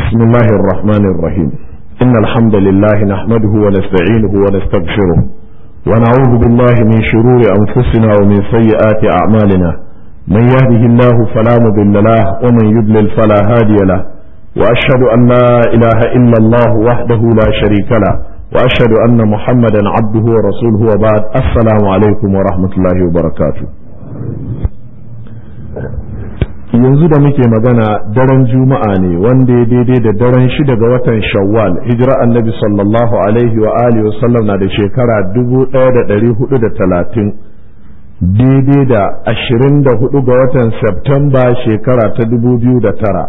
بسم الله الرحمن الرحيم إن الحمد لله نحمده ونستعينه ونستغفره ونعوذ بالله من شرور أنفسنا ومن سيئات أعمالنا من يهده الله فلا مضل له ومن يضلل فلا هادي له وأشهد أن لا إله إلا الله وحده لا شريك له وأشهد أن محمدا عبده ورسوله وبعد السلام عليكم ورحمة الله وبركاته yanzu da muke magana daren juma'a ne wanda ya daidai da daren shida ga watan shawwal hijira annabi sallallahu alaihi wa alihi wa sallam na da shekara dubu ɗaya da ɗari hudu da talatin daidai da ashirin da hudu ga watan septemba shekara ta dubu biyu da tara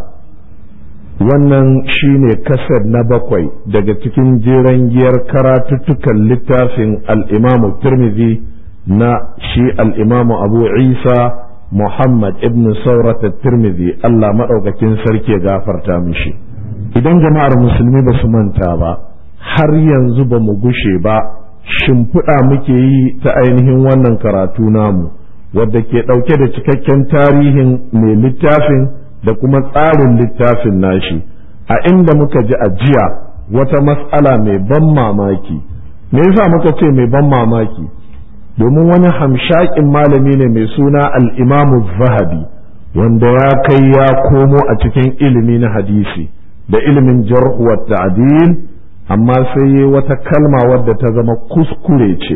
wannan shine kasar na bakwai daga cikin jeren giyar karatuttukan littafin al'imamu turmizi na shi al'imamu abu isa Muhammad ibn Saurat Tirmidhi Allah maɗaukakin sarki ya gafarta mishi idan jama'ar musulmi ba su manta ba har yanzu ba mu gushe ba shimfiɗa muke yi ta ainihin wannan karatu namu wadda ke ɗauke da cikakken tarihin mai littafin da kuma tsarin littafin nashi a inda muka ji a jiya wata mas'ala mai ban mamaki me yasa muka ce mai ban mamaki domin wani hamshakin malami ne mai suna al'imamu zahabi wanda ya kai ya komo a cikin ilimi na hadisi da ilimin jarhuwar ta'adil amma sai yi wata kalma wadda ta zama kuskure ce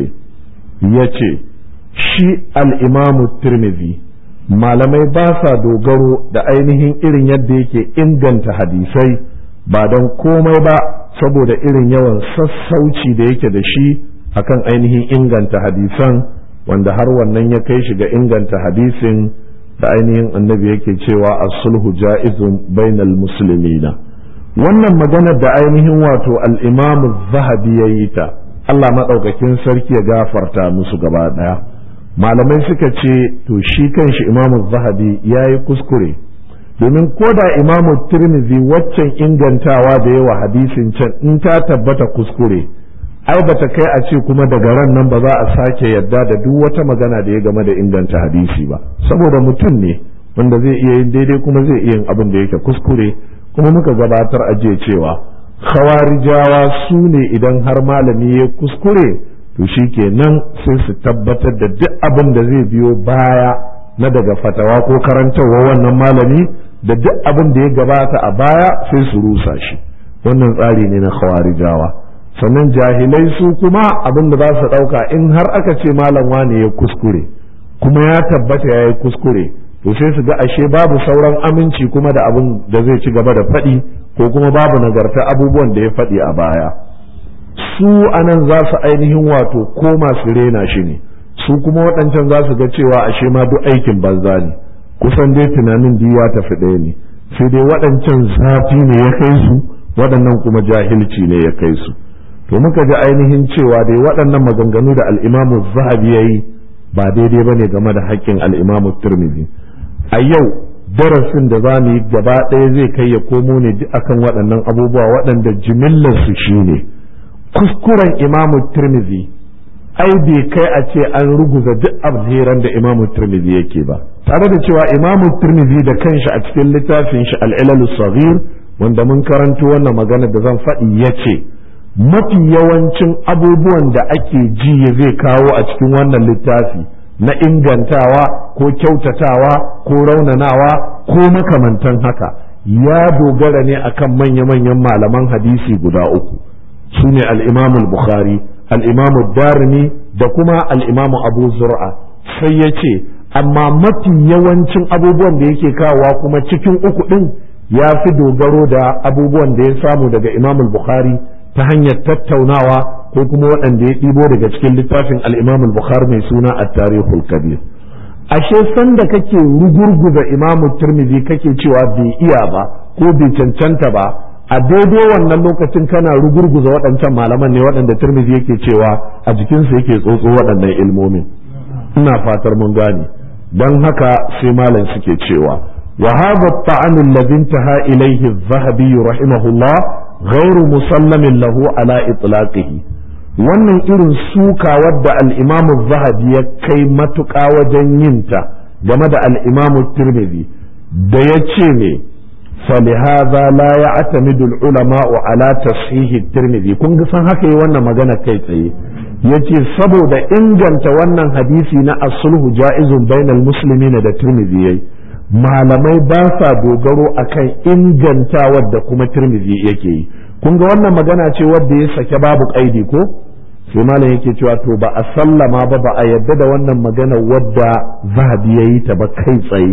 ya ce shi al'imamu tirmidhi malamai ba sa dogaro da ainihin irin yadda yake inganta hadisai ba don komai ba saboda irin yawan sassauci da yake da shi akan ainihin inganta hadisan wanda har wannan ya kai shi ga inganta hadisin da ainihin annabi yake cewa as-sulhu ja'izun bainal muslimina wannan maganar da ainihin wato al-imam zahabi ya yi ta Allah maɗaukakin sarki ya gafarta musu gaba ɗaya malamai suka ce to shi kanshi imam zahabi ya yi kuskure domin ko da imamu tirmidhi waccan ingantawa da yawa hadisin can in ta tabbata kuskure ai bata kai a ce kuma daga ran nan ba za a sake yadda da duk wata magana da ya game da inganta hadisi ba saboda mutum ne wanda zai iya yin daidai kuma zai iya yin abin da yake kuskure kuma muka gabatar a jiya cewa khawarijawa su ne idan har malami ya kuskure to shi kenan sai su tabbatar da duk abin da zai biyo baya na daga fatawa ko karantarwa wannan malami da duk abin da ya gabata a baya sai su rusa shi wannan tsari ne na khawarijawa sannan jahilai su kuma abin da za su ɗauka in har aka ce malam wane ya kuskure kuma ya tabbata ya yi kuskure to sai su ga ashe babu sauran aminci kuma da abin da zai ci gaba da faɗi ko kuma babu nagarta abubuwan da ya faɗi a baya su anan za su ainihin wato koma su rena shi ne su kuma waɗancan za su ga cewa ashe ma duk aikin banza ne kusan dai tunanin ya tafi ɗaya ne sai dai waɗancan zafi ne ya kai su waɗannan kuma jahilci ne ya kai su to muka ji ainihin cewa dai waɗannan maganganu da al'imamu zahabi ya yi ba daidai ba ne game da haƙƙin al'imamu turmizi a yau darasin da za mu yi gaba ɗaya zai kai ya komo ne duk akan waɗannan abubuwa waɗanda jimillarsu shi ne kuskuren imamu turmizi ai bai kai a ce an ruguza duk alheran da imamu turmizi yake ba tare da cewa imamu turmizi da kanshi a cikin littafin shi al'ilalu saghir wanda mun karanto wannan magana da zan faɗi ya ce mafi yawancin abubuwan da ake ji zai kawo a cikin wannan littafi na ingantawa ko kyautatawa ko raunanawa ko makamantan haka ya dogara ne akan manya-manyan malaman hadisi guda uku su ne al'imamu bukhari al'imamu darimi da kuma al'imamu abu zur'a sai ya ce amma mafi yawancin abubuwan da yake kawowa kuma cikin uku ɗin ya fi dogaro da abubuwan da ya samu daga imamul bukhari ta hanyar tattaunawa ko kuma waɗanda ya ɗibo daga cikin littafin al-Imam al-Bukhari mai suna at-Tarikhul Kabir ashe sanda kake rugurguza Imam Tirmidhi kake cewa bai iya ba ko bai cancanta ba a daidai wannan lokacin kana rugurguza waɗancan malaman ne waɗanda Tirmidhi yake cewa a jikinsu yake tsotso waɗannan ilmomin ina fatar mun gane dan haka sai malam suke cewa wa hadha at-ta'an alladhi intaha ilayhi adh-dhahabi rahimahullah غير مسلم له على إطلاقه wannan irin suka wadda al'imamu zahabi ya kai matuƙa wajen yinta game da al'imamu tirmidhi da ya ce ne فلهذا لا يعتمد العلماء على تصحيح الترمذي kun ga san haka yi wannan magana kai tsaye yace saboda inganta wannan hadisi na as-sulhu ja'izun bainal muslimin da tirmidhi yayi malamai ba sa dogaro akan ingantawar da kuma tirmidhi yake yi kun ga wannan magana ce wadda ya sake babu kaidi ko sai malam yake cewa to ba a sallama ba ba a yadda da wannan magana wadda zahabi yayi ta ba kai tsaye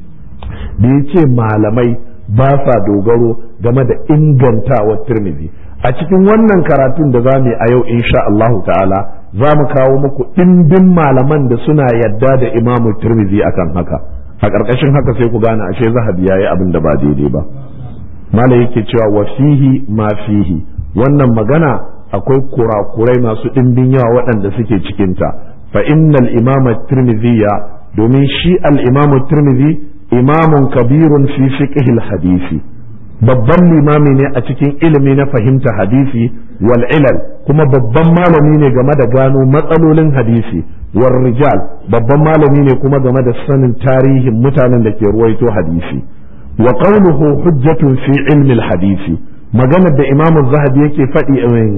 da yace malamai ba sa dogaro game da ingantawar tirmidhi a cikin wannan karatun da za mu yi a yau insha Allah ta'ala za mu kawo muku ɗimbin malaman da suna yadda da imamu tirmidhi akan haka a ƙarƙashin haka sai ku gane ashe zahabi yayi abin da ba daidai ba mala yake cewa wa fihi ma fihi wannan magana akwai kurakurai masu ɗimbin yawa waɗanda suke cikinta fa innal imama tirmidhiya domin shi al imamu tirmidhi imamun kabirun fi fiqhil hadisi babban limami ne a cikin ilimi na fahimta hadisi wal ilal kuma babban malami ne game da gano matsalolin hadisi war rijal babban malami ne kuma game da sanin tarihin mutanen da ke ruwaito hadisi wa qawluhu hujjatun fi ilmi al hadisi maganar da imam zahabi yake faɗi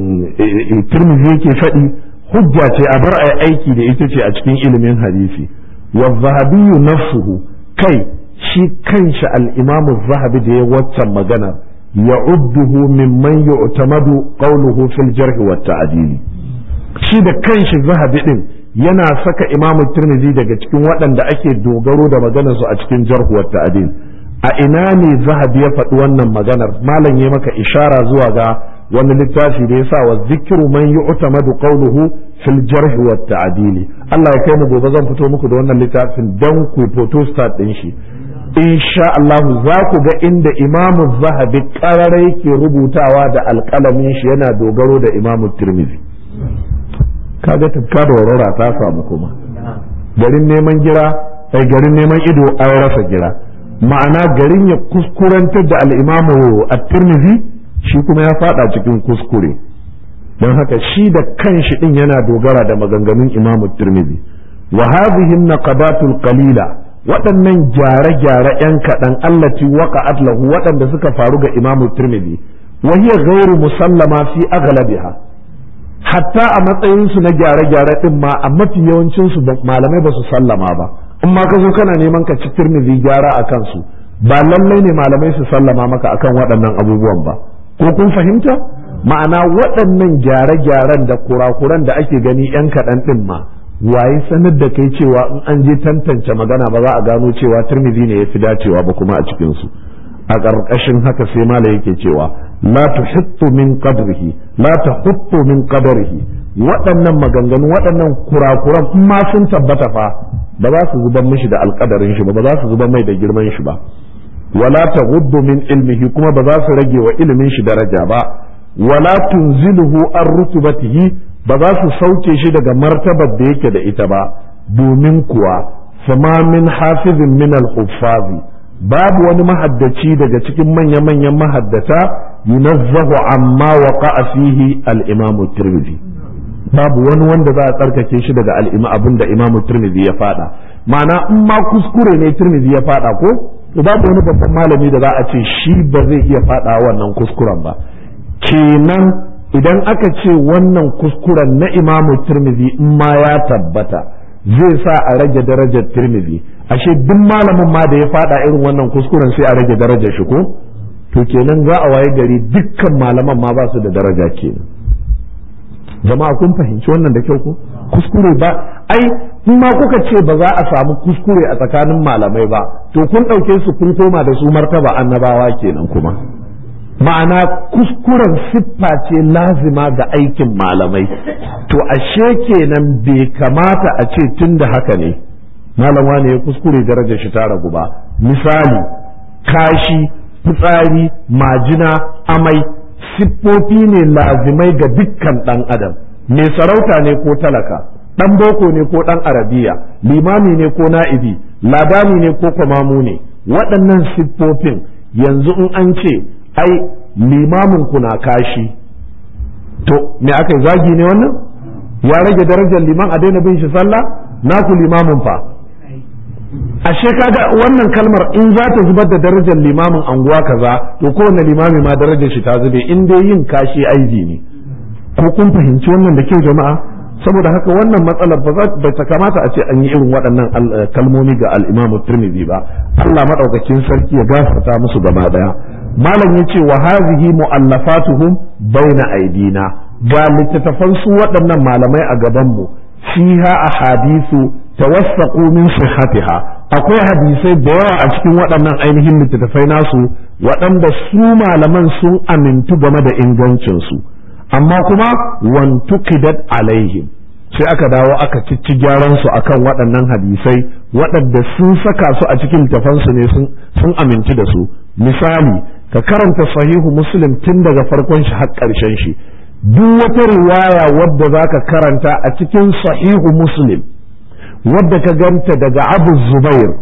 tirmidhi yake faɗi hujja ce a bar aiki da ita ce a cikin ilimin hadisi wa zahabi nafsuhu kai shi kanshi al'imamu zahabi da ya waccan magana ya udduhu mimman yu'tamadu qawluhu fil jarh wa ta'dili shi da kanshi zahabi din yana saka imamu tirmidhi daga cikin waɗanda ake dogaro da maganar su a cikin jarh wa ta'dil a ina ne zahabi ya faɗi wannan maganar malam ya maka ishara zuwa ga wani littafi da ya sa wa zikiru man yu'tamadu qawluhu fil jarh wa ta'dili Allah ya kai mu gobe zan fito muku da wannan littafin dan ku photo start din shi insha Allah za ku ga inda imamu zahabi karara yake rubutawa da alƙalamin shi yana dogaro da imamu tirmidhi kaga tafka da warora ta samu kuma garin neman gira ai garin neman ido an rasa gira ma'ana garin ya kuskurantar da al'imamu at-tirmidhi shi kuma ya fada cikin kuskure don haka shi da kanshi din yana dogara da maganganun imamu tirmidhi wa hadhihi an-naqabatul qalila waɗannan gyare-gyare 'yan kaɗan allati waqa'at lahu waɗanda suka faru ga imamu tirmidhi wa hiya ghairu musallama fi aghlabiha hatta a matsayin su na gyare-gyare din ma a mafi yawancin su malamai ba su sallama ba in ma ka zo kana neman ka ci tirmidhi gyara a kansu ba lallai ne malamai su sallama maka akan waɗannan abubuwan ba ko kun fahimta ma'ana waɗannan gyare-gyaren da kurakuran da ake gani 'yan kaɗan ɗin ma waye sanar da kai cewa in an je tantance magana ba za a gano cewa turmizi ne ya fi dacewa ba kuma a cikinsu a ƙarƙashin haka sai mala yake cewa la tuhittu min qadrihi la tahuttu min qadrihi waɗannan maganganu waɗannan kurakuran in ma sun tabbata fa ba za su zuban mishi da alƙadarin shi ba ba za su zuban mai da girman shi ba wala taghuddu min ilmihi kuma ba za su rage wa ilimin shi daraja ba wala tunziluhu an rutubatihi ba za su sauke shi daga martabar da yake da ita ba domin kuwa fama min hafizin min al-huffazi babu wani mahaddaci daga cikin manya-manyan mahaddata yunazzahu amma waqa'a fihi al-imam tirmidhi babu wani wanda za a tsarkake shi daga al'ima abin da imam tirmidhi ya fada ma'ana in ma kuskure ne tirmidhi ya fada ko to babu wani babban malami da za a ce shi ba zai iya fada wannan kuskuren ba kenan idan aka ce wannan kuskuren na imamu tirmidhi in ma ya tabbata zai sa a rage darajar tirmidhi ashe duk malamin ma da ya fada irin wannan kuskuren sai a rage darajar shi ko to kenan za a waye gari dukkan malaman ma ba su da daraja kenan jama'a kun fahimci wannan da kyau ko kuskure ba ai in ma kuka ce ba za a samu kuskure a tsakanin malamai ba to kun ɗauke su kun koma da su martaba annabawa kenan kuma ma'ana kuskuren siffa ce lazima ga aikin malamai to ashe kenan bai kamata a ce tun da haka ne malam wane ya kuskure darajar shi ta ragu ba misali kashi fitsari majina amai siffofi ne lazimai ga dukkan ɗan adam mai sarauta ne ko talaka ɗan boko ne ko ɗan arabiya limami ne ko na'ibi ladani ne ko kwamamu ne waɗannan siffofin yanzu in an ce ai limamin ku na kashi to me aka yi zagi ne wannan ya rage darajar liman a daina bin shi sallah naku limamin fa ashe kaga wannan kalmar in za ta zubar da darajar limamin anguwa kaza to kowane limami ma darajar shi ta zube in dai yin kashi aibi ne ko kun fahimci wannan da kyau jama'a saboda haka wannan matsalar ba ta kamata a ce an yi irin waɗannan kalmomi ga al-Imam Tirmidhi ba Allah madaukakin sarki ya gafarta musu gaba daya malam yace wa hazihi mu'allafatuhum baina aidina ga littattafan su waɗannan malamai a gaban mu fiha ahadithu tawassaqu min sihhatiha akwai hadisai da yawa a cikin waɗannan ainihin littattafai nasu waɗanda su malaman sun amintu game da ingancin su amma kuma wantukidat alaihim sai aka dawo aka cici gyaran su akan waɗannan hadisai waɗanda sun saka su a cikin littafansu ne sun aminci da su misali ka karanta sahihu muslim tun daga farkon shi har ƙarshen shi duk wata riwaya wadda za ka karanta a cikin sahihu muslim wadda ka ganta daga abu zubair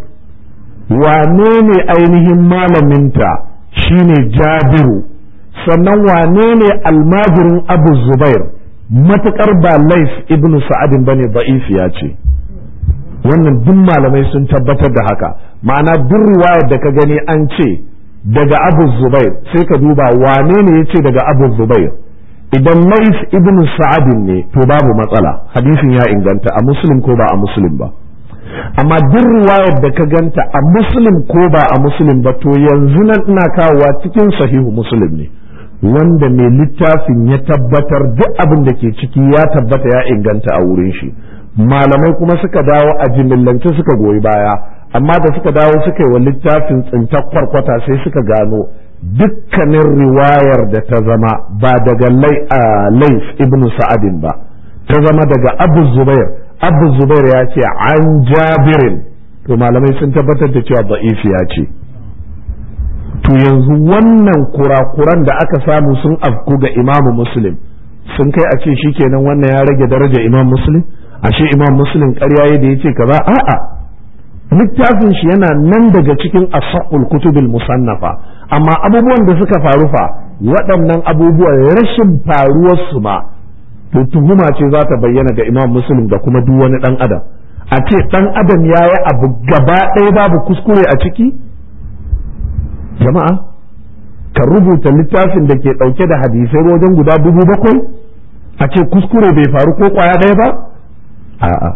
wane ne ainihin malaminta shine jabiru sannan wane ne almajirin abu zubair matuƙar ba laif ibn sa'adin bane ba'ifiya ce wannan duk malamai sun tabbatar da haka ma'ana duk riwayar da ka gani an ce daga abu zubair sai ka duba wane ne ya ce daga abu zubair idan laif ibn sa'adin ne to babu matsala hadisin ya inganta a muslim ko ba a muslim ba amma duk riwayar da ka ganta a muslim ko ba a muslim ba to yanzu nan ina kawowa cikin sahihu muslim ne wanda mai littafin ya tabbatar duk abin da ke ciki ya tabbata ya inganta a wurin shi malamai kuma suka dawo a jimillance suka goyi baya amma da suka dawo suka yi wa littafin tsintar kwarkwata sai suka gano dukkanin riwayar da ta zama ba daga laif ibn sa'adin ba ta zama daga abu zubair abu zubair ya ce an jabirin to malamai sun tabbatar da cewa ya ce to yanzu wannan kurakuran da aka samu sun afku ga imamu muslim sun kai a ce shikenan wannan ya rage daraja imam muslim ashe imam muslim ƙarya da ya ce kaza a'a littafin shi yana nan daga cikin asahul kutubil musannafa amma abubuwan da suka faru fa waɗannan abubuwan rashin faruwar su ma to tuhuma ce za ta bayyana ga imam muslim da kuma duk wani ɗan adam a ce ɗan adam ya yi abu gaba ɗaya babu kuskure a ciki jama'a ka rubuta littafin da ke ɗauke da hadisai wajen guda dubu bakwai a ce kuskure bai faru ko kwaya ɗaya ba a'a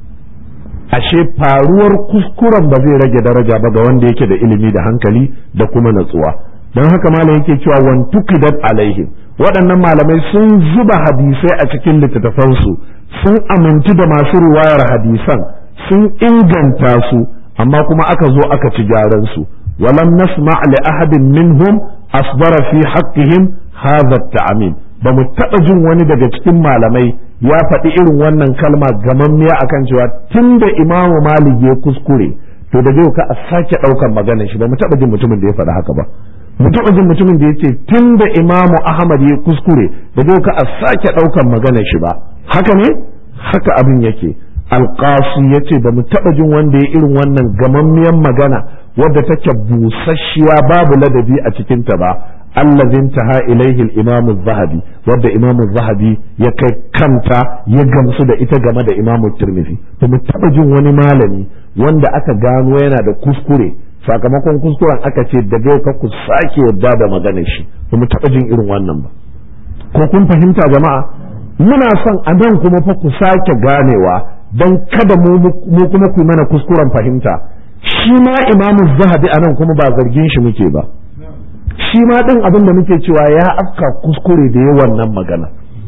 ashe faruwar kuskuren ba zai rage daraja ba ga wanda yake da ilimi da hankali da kuma natsuwa don haka malam yake cewa wan tuqidat alaihim waɗannan malamai sun zuba hadisai a cikin littattafansu sun amintu da masu riwayar hadisan sun inganta su amma kuma aka zo aka ci gyaran su ولم نسمع لأحد منهم أصدر في حقهم هذا التعميم ba mu taɓa jin wani daga cikin malamai ya faɗi irin wannan kalma gamammiya akan cewa tun da imamu malik ya kuskure to da zai ka a sake ɗaukan maganar shi ba mu taɓa jin mutumin da ya faɗi haka ba mu taɓa jin mutumin da ya ce tun da imamu ahmad ya kuskure da zai ka a sake ɗaukan maganar shi ba haka ne haka abin yake alƙasu ya ce ba mu taɓa jin wanda ya irin wannan gamammiyan magana wadda take busasshiya babu ladabi a cikinta ba allazin taha ilaihi al-imam zahabi wadda imam zahabi ya kai kanta ya gamsu da ita game da imam tirmidhi ba mu taba jin wani malami wanda aka gano yana da kuskure sakamakon kuskuren aka ce daga yau ka ku sake yadda da maganar shi ba mu taba jin irin wannan ba ko kun fahimta jama'a muna son a nan kuma fa ku sake ganewa don kada mu kuma ku mana kuskuren fahimta shi ma imamu zahabi a nan kuma ba zargin shi muke ba shi ma ɗin abin da muke cewa ya afka kuskure da ya wannan magana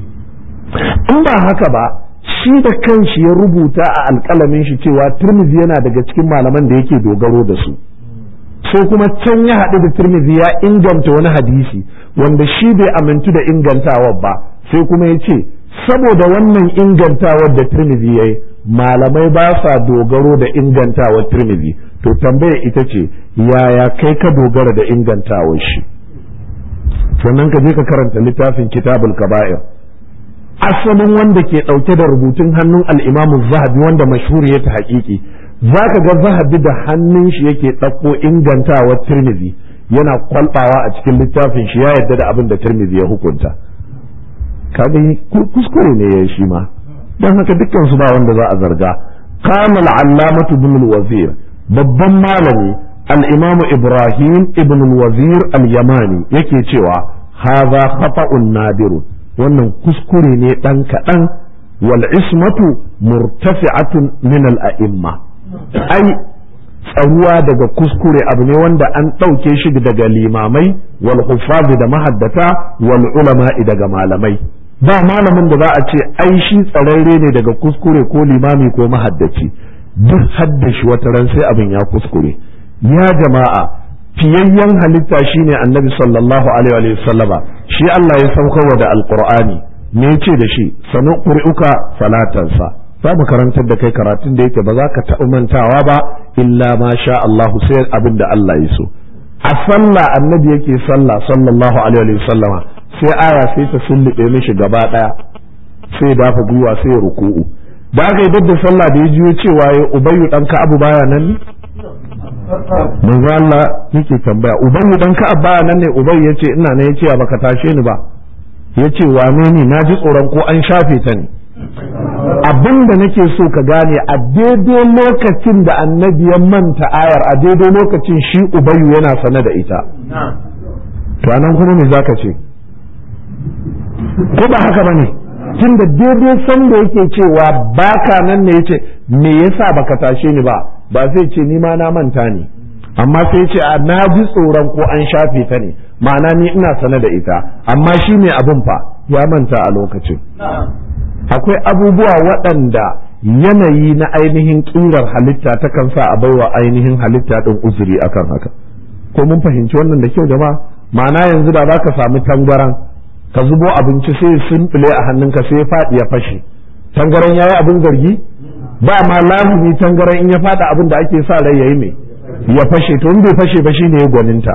in ba haka ba shi da kanshi ya rubuta a alƙalamin shi cewa turmizi yana daga cikin malaman da yake dogaro da su sai kuma can ya haɗu da turmizi ya inganta wani hadisi wanda shi bai amintu da ingantawar ba sai kuma ya ce saboda wannan ingantawar da turmizi ya yi malamai ba sa dogaro da ingantawar tirmidhi to tambaya ita ce yaya kai ka dogara da ingantawar shi sannan ka je ka karanta littafin kitabul kaba'ir asalin wanda ke ɗauke da rubutun hannun al'imamu zahabi wanda mashhur ya ta haƙiƙi za ka ga zahabi da hannun shi yake ɗauko ingantawar tirmidhi yana kwalbawa a cikin littafin shi ya yarda da abin da tirmidhi ya hukunta kaga kuskure ne ya shi ma don haka dukkan su ba wanda za a zarga qala al-allamatu ibn al-wazir babban malami al-imam ibrahim ibn al-wazir al-yamani yake cewa hadha khata'un nadirun wannan kuskure ne dan kaɗan wal ismatu murtafi'atun min al-a'imma ai tsaruwa daga kuskure abu ne wanda an ɗauke shi daga limamai wal huffazi da mahaddata wal ulama'i daga malamai ba malamin da za a ce ai shi tsararre ne daga kuskure ko limami ko mahaddaci duk haddashi wata ran sai abin ya kuskure ya jama'a fiyayyen halitta shine annabi sallallahu alaihi wa sallama shi Allah ya saukarwa da alqur'ani me ce da shi sanu qur'uka salatansa za mu karantar da kai karatun da yake ba za ka taɓa mantawa ba illa ma sha Allahu sai abin da Allah ya so a sallah annabi yake sallah sallallahu alaihi wa sallama sai aya sai ta sullube mishi gaba daya sai dafa gwiwa sai ruku'u da aka yi dadda sallah da ya jiyo cewa ya ubayyu dan abu baya nan ne manzo Allah yake tambaya ubayyu dan ka baya nan ne ubayyu yace ina ne yace baka tashe ni ba yace wane ne naji tsoron ko an shafe ta ne abin da nake so ka gane a daidai lokacin da annabi ya manta ayar a daidai lokacin shi ubayyu yana sane da ita to anan kuma me zaka ce ko ba haka bane tun da daidai san da yake cewa baka nan ne yace me yasa baka tashe ni ba ba zai ce ni ma na manta ne amma sai ce a na ji tsoron ko an shafe ta ne ma'ana ni ina sane da ita amma shi ne abin fa ya manta a lokacin akwai abubuwa waɗanda yanayi na ainihin ƙirar halitta ta kan sa a baiwa ainihin halitta ɗin uzuri akan haka ko mun fahimci wannan da kyau jama'a ma'ana yanzu da za ka samu tangaran ka zubo abinci sai simfile a hannunka sai ya faɗi ya fashe tangaran ya yi abin zargi ba ma lazumi tangaran in ya faɗa abin da ake sa rai ya yi mai ya fashe to in bai fashe ba shine ya gwaninta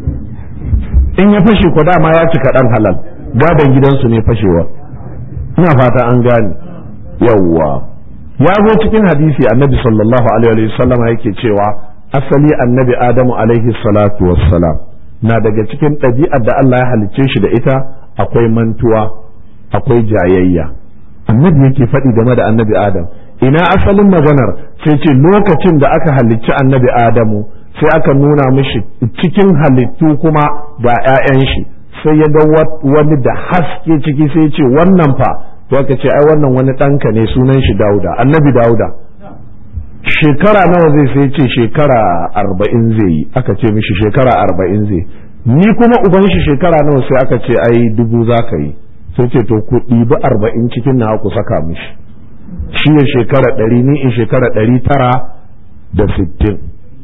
in ya fashe ko dama ya cika ɗan halal gadon gidansu ne fashewa ina fata an gane yawwa ya zo cikin hadisi annabi sallallahu alaihi wasallam yake cewa asali annabi adamu alaihi salatu wassalam na daga cikin ɗabi'ar da Allah ya halicce shi da ita akwai mantuwa akwai jayayya annabi yake faɗi game da annabi adam ina asalin maganar sai ce lokacin da aka halicci annabi adamu sai aka nuna mishi cikin halittu kuma ga 'ya'yan shi sai ya ga wani da haske ciki sai ce wannan fa to aka ce ai wannan wani ɗanka ne sunan shi dauda annabi dauda shekara nawa zai sai ce shekara arba'in zai yi aka ce mishi shekara arba'in zai ni kuma uban shi shekara nawa sai aka ce ai dubu za ka yi sai ce to ku ɗibi arba'in cikin na ku saka mishi shi ya shekara ɗari ni in shekara ɗari tara da sittin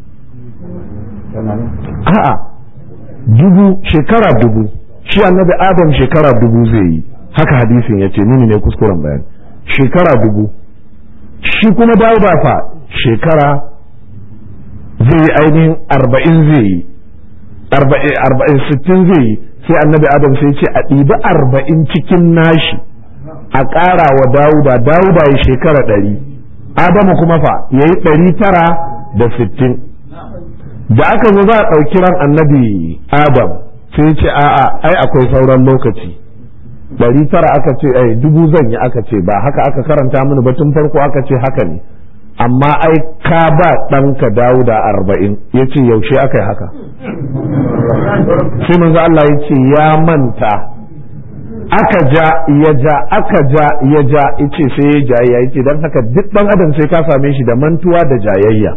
a'a dubu shekara dubu shi annabi adam shekara dubu zai yi haka hadisin ya ce nini ne kuskuren bayan shekara dubu shi kuma dauda fa shekara zai yi ainihin arba'in zai yi arba'in sittin zai yi sai annabi adam sai ce a ɗibi arba'in cikin nashi a ƙara wa dawuda dawuda ya shekara ɗari adamu kuma fa ya yi ɗari tara da sittin da aka zo za a ɗauki ran annabi adam sai ce a'a ai akwai sauran lokaci ɗari tara aka ce ai dubu zan yi aka ce ba haka aka karanta mini ba tun farko aka ce haka ne amma ai ka ba ɗanka dawuda arba'in ya ce yaushe aka yi haka sai manzo Allah ya ce ya manta aka ja ya ja aka ja ya ja ice sai ya jayayya yace dan haka duk dan adam sai ka same shi da mantuwa da jayayya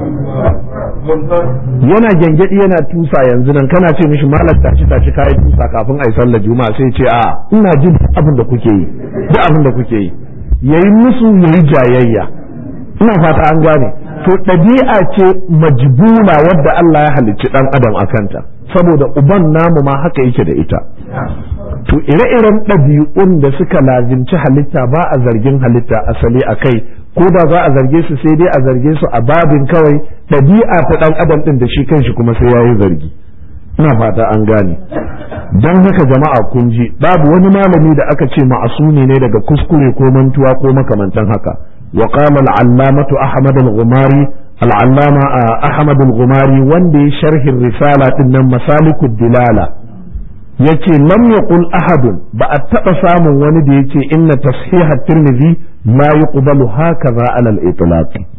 yana gyangyaɗi yana tusa yanzu nan kana ce mishi malam tashi tashi kayi tusa kafin ai sallar juma'a sai ce a ina jin abin da kuke yi duk abin da kuke yi yayi musu yayi jayayya ina fata an gane to ɗabi'a ce majbula wadda Allah ya halicci ɗan adam a kanta saboda uban namu ma haka yake da ita to ire-iren ɗabi'un da suka lazimci halitta ba a zargin halitta asali a kai ko da za a zarge su sai dai a zarge su a babin kawai ɗabi'a ta ɗan adam ɗin da shi kanshi kuma sai ya yi zargi ina fata an gane don haka jama'a kun ji babu wani malami da aka ce ma'asumi ne daga kuskure ko mantuwa ko makamantan haka وقال العلامة أحمد الغماري العلامة أحمد الغماري وندي شرح الرسالة إن مسالك الدلالة yace lam yaqul ahadun ba a taɓa samun wani da yace inna tashiha tirmidhi la yuqbalu hakaza ala al-itlaq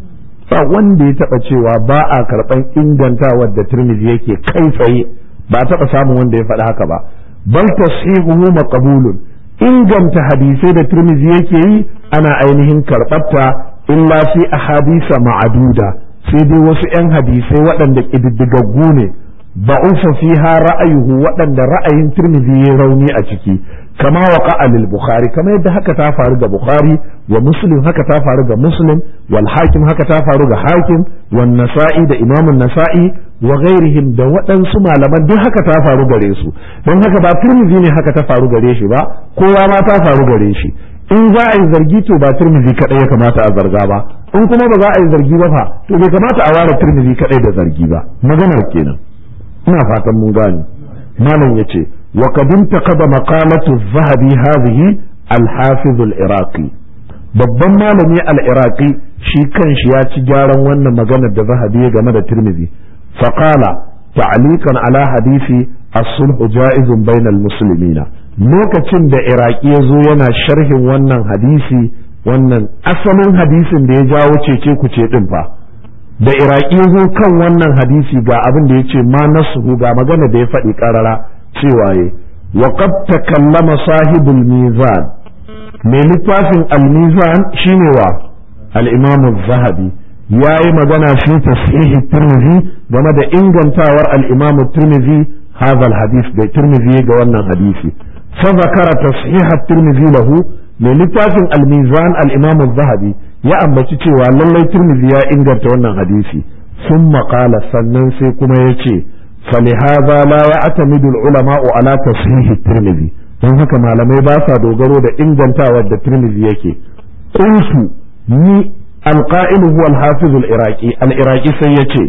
ba wanda ya taba cewa ba a karban ingantawar da tirmidhi yake kai tsaye ba taba samun wanda ya faɗi haka ba bal tashihuhu maqbulun inganta hadisai da tirmidhi yake yi ana ainihin karɓarta illa fi ahadisa ma'aduda sai dai wasu 'yan hadisai waɗanda ƙididdigaggu ne ba'ufa fiha ra'ayuhu waɗanda ra'ayin tirmidhi ya rauni a ciki kama wa lil bukhari kama yadda haka ta faru ga bukhari wa muslim haka ta faru ga muslim wal hakim haka ta faru ga hakim wan nasa'i da imamun nasa'i wa ghairihim da waɗansu malaman duk haka ta faru gare su don haka ba tirmidhi ne haka ta faru gare shi ba kowa ma ta faru gare shi in za a yi zargi to ba tirmidhi kadai ya kamata a zarga ba in kuma ba za a yi zargi ba fa to bai kamata a ware tirmidhi kadai da zargi ba maganar kenan ina fatan mun gane malam yace wa qad intaqada maqalatu az-zahabi hadhihi al-hafiz al-iraqi babban malami al-iraqi shi kanshi ya ci gyaran wannan maganar da zahabi game da tirmidhi faqala ta'liqan ala hadisi as-sulhu ja'izun bainal muslimina lokacin da iraki ya zo yana sharhin wannan hadisi wannan asalin hadisin da ya jawo cece kuce din fa da iraki ya zo kan wannan hadisi ga abin da ya ce ma nasuhu ga magana da ya faɗi ƙarara cewa ya wa qad takallama sahibul mizan mai littafin al-mizan shine wa al-imam az-zahabi yayi magana fi tashihi tirmidhi game da ingantawar al-imam tirmidhi hadha al-hadith da tirmidhi ga wannan hadisi فذكر تصحيح الترمذي له mai littafin almizan al-imam zahabi ya ambaci cewa lallai turmizi ya inganta wannan hadisi sun maƙala sannan sai kuma ya ce falihaza la ya atamidu ulama'u ala tasihi turmizi don haka malamai ba sa dogaro da ingantawar da turmizi yake qultu ni alqa'ilu huwa al-hafiz al-iraqi al-iraqi sai yace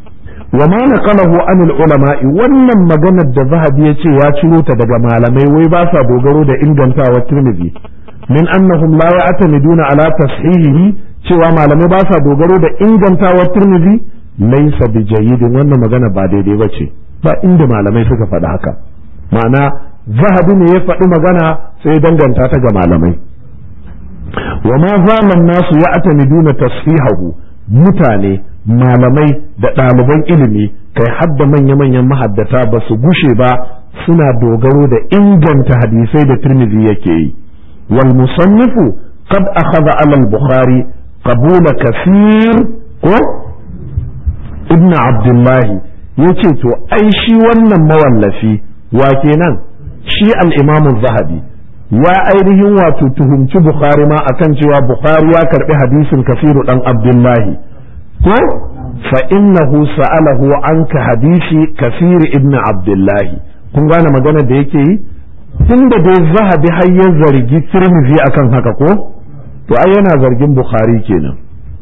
wa ma naqalahu an ulama'i wannan maganar da zahabi yace ya ciro ta daga malamai wai ba sa dogaro da ingantawar turmizi min annahum la ya'tamiduna ala tashihihi cewa malamai ba sa dogaro da ingantawar Tirmidhi laysa bi jayyidin wannan magana ba daidai bace ba inda malamai suka faɗi haka ma'ana zahabi ne ya faɗi magana sai danganta ta ga malamai wa ma zaman nasu ya'tamiduna tashihahu mutane malamai da ɗaliban ilimi kai hadda manya-manyan mahaddata ba su gushe ba suna dogaro da inganta hadisai da Tirmidhi yake yi والمصنف قد أخذ على البخاري قبول كثير كو ابن عبد الله yace to ai shi wannan mawallafi wa kenan shi al-Imam zahabi ya ainihin wato tuhumci Bukhari ma akan cewa Bukhari ya karbi hadisin kafiru dan Abdullahi ko fa innahu sa'alahu anka hadisi kafir ibn Abdullahi kun gane magana da yake yi tunda dai zahabi har ya zargi tirmizi akan haka ko to ai yana zargin bukhari kenan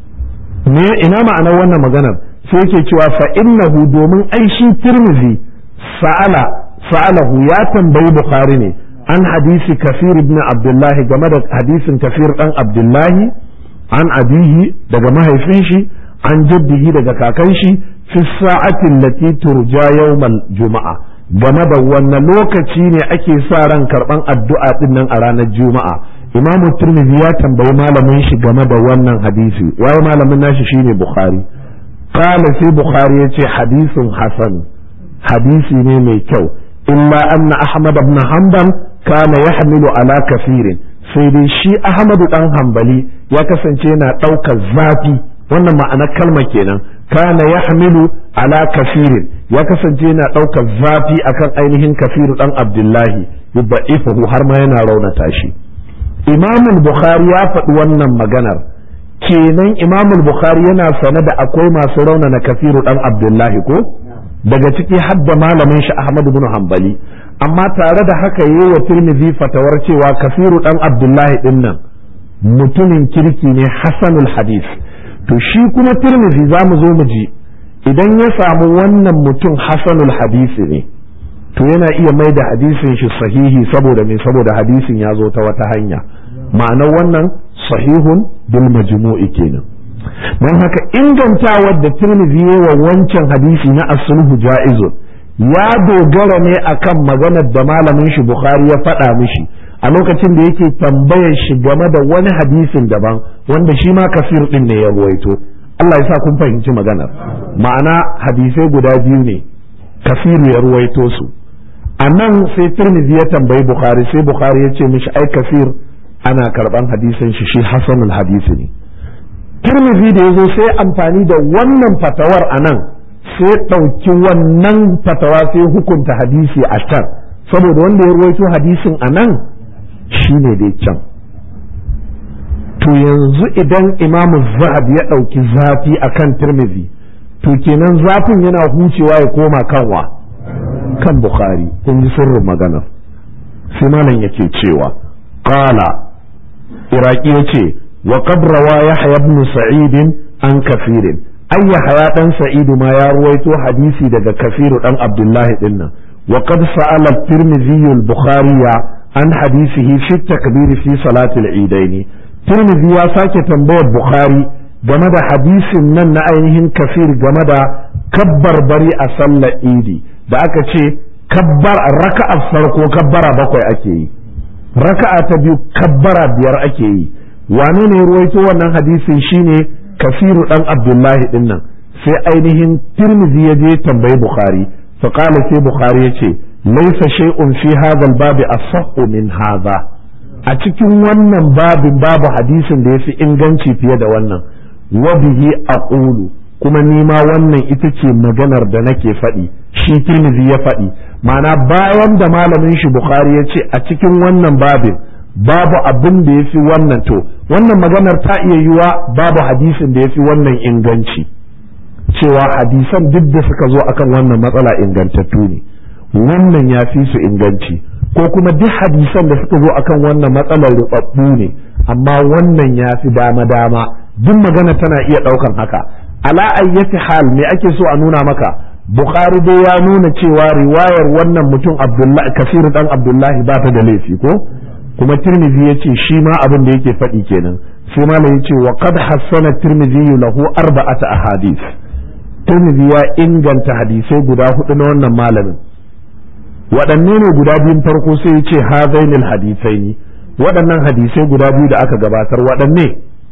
me ina ma'anar wannan maganar sai yake cewa fa innahu domin ai shi tirmizi sa'ala sa'alahu ya tambayi bukhari ne an hadisi kafir ibn abdullah game da hadisin kafir dan abdullahi an abihi daga mahaifin shi an jaddihi daga kakan shi fi sa'atin lati turja yawmal juma'a game da wannan lokaci ne ake sa ran karban addu'a din nan a ranar juma'a imamu turmizi ya tambayi malamin shi game da wannan hadisi waye malamin nashi shine bukhari qala sai bukhari yace hadisin hasan hadisi ne mai kyau illa anna ahmad ibn hanbal kana yahmilu ala kafirin sai dai shi ahmadu dan hanbali ya kasance yana ɗaukar zafi wannan ma'anar kalma kenan kana yahmilu ala kafirin ya kasance yana ɗaukar zafi akan ainihin kafiru ɗan abdullahi yubba'ifuhu har ma yana raunata shi imamul bukhari ya faɗi wannan maganar kenan imamul bukhari yana sane da akwai masu raunana kafiru ɗan abdullahi ko daga ciki hadda malamin shi ahmad bin hanbali amma tare da haka yi wa tirmidhi fatawar cewa kafiru ɗan abdullahi ɗin nan mutumin kirki ne hasanul hadith to shi kuma tirmidhi za mu zo mu ji idan ya samu wannan mutum hasanul hadisi ne to yana iya mai da hadisin shi sahihi saboda me saboda hadisin ya zo ta wata hanya ma'anar wannan sahihun bil majmu'i kenan don haka ingantawar da tirmidhi wa wancan hadisi na as-sulhu ja'izun ya dogara ne akan maganar da malamin shi bukhari ya faɗa mishi a lokacin da yake tambayar shi game da wani hadisin daban wanda shi ma kafir din ne ya ruwaito Allah ya sa kun fahimci maganar ma'ana hadisai guda biyu ne kafiru ya ruwaito su a nan sai tirmidhi ya tambayi bukhari sai bukhari ya ce mishi ai kafir ana karban hadisin shi shi hasanul hadisi ne tirmidhi da ya zo sai amfani da wannan fatawar a nan sai ɗauki wannan fatawa sai hukunta hadisi a can saboda wanda ya ruwaito hadisin a nan shi ne dai can to yanzu idan imamu zahab ya ɗauki zafi a kan tirmidhi to kenan zafin yana hucewa ya koma kanwa kan bukhari kun ji sirrin maganar sai malam yake cewa qala iraki yace wa qad rawa yahya ibn sa'id an kafirin ay yahya dan sa'id ma ya ruwaito hadisi daga kafiru dan abdullahi dinnan wa qad sa'ala at-tirmidhi al-bukhari an hadisihi fi takbir fi salati al-eidaini tirmidhi ya sake tambayar bukhari game da hadisin nan na ainihin kafir game da kabbar bari a sallar idi da aka ce kabbar raka'a farko kabbara bakwai ake yi raka'a ta biyu kabbara biyar ake yi wane ne ruwaito wannan hadisin shine kafiru dan abdullahi din nan sai ainihin tirmidhi ya je tambayi bukhari fa qala sai bukhari yace laysa shay'un fi hadha al-bab asahhu min hadha a cikin wannan babin babu hadisin da yafi inganci fiye da wannan wa bihi aqulu kuma ni ma wannan ita ce maganar da nake faɗi shi tirmidhi ya faɗi ma'ana bayan da malamin shi bukhari ya ce a cikin wannan babin babu abin da ya fi wannan to wannan maganar ta iya yiwa babu hadisin da ya fi wannan inganci cewa hadisan duk da suka zo akan wannan matsala ingantattu ne wannan ya fi su inganci ko kuma duk hadisan da suka zo akan wannan matsalar rubabbu ne amma wannan ya fi dama-dama duk magana tana iya ɗaukan haka ala ayyati hal me ake so a nuna maka bukhari dai ya nuna cewa riwayar wannan mutum abdullahi kasiru dan abdullahi ba ta da laifi ko kuma tirmidhi ya ce shi ma abin da yake faɗi kenan sai malam ya ce wa qad hassana tirmidhi lahu arba'ata ahadith tirmidhi ya inganta hadisai guda hudu na wannan malamin waɗanne ne guda biyun farko sai ya ce hadainil hadithaini waɗannan hadisai guda biyu da aka gabatar waɗanne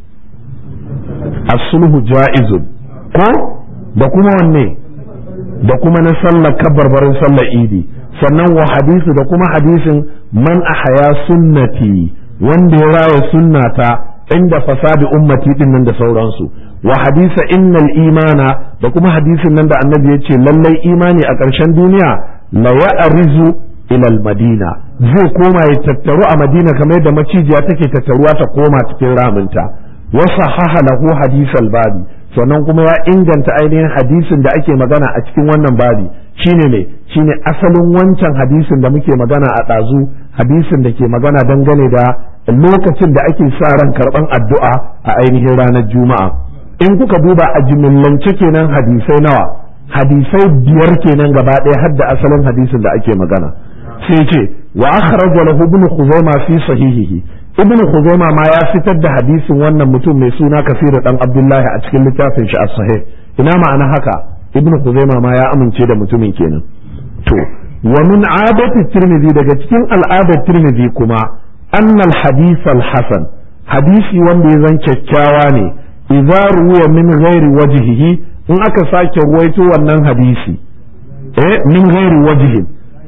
as-sulhu ja'izun ko da kuma wanne da kuma na sallar kabarbarin sallar idi sannan wa hadisu da kuma hadisin man ahaya sunnati wanda ya raya sunnata inda fasadi ummati din nan da sauransu wa hadisa innal imana da kuma hadisin nan da annabi ya ce lallai imani a ƙarshen duniya la ya'rizu ila madina zai koma ya tattaru a madina kamar yadda macijiya take tattaruwa ta koma cikin raminta wa sahaha lahu hadisal babi sannan kuma ya inganta ainihin hadisin da ake magana a cikin wannan babi shine ne shine asalin wancan hadisin da muke magana a ɗazu hadisin da ke magana dangane da lokacin da ake sa ran karɓan addu'a a ainihin ranar juma'a in kuka duba a jimillance kenan hadisai nawa hadisai biyar kenan gaba ɗaya har da asalin hadisin da ake magana sai ce wa akhraja lahu ibn khuzaimah fi sahihihi ibn khuzaima ma ya fitar da hadisin wannan mutum mai suna kasiru dan abdullahi a cikin littafin shi as-sahih ina ma'ana haka ibn khuzaima ma ya amince da mutumin kenan to wa min adati tirmidhi daga cikin al'adar tirmidhi kuma annal hadith al-hasan hadisi wanda ya zan kyakkyawa ne idza ruwa min ghairi wajhihi in aka sake ruwaito wannan hadisi eh min ghairi wajhin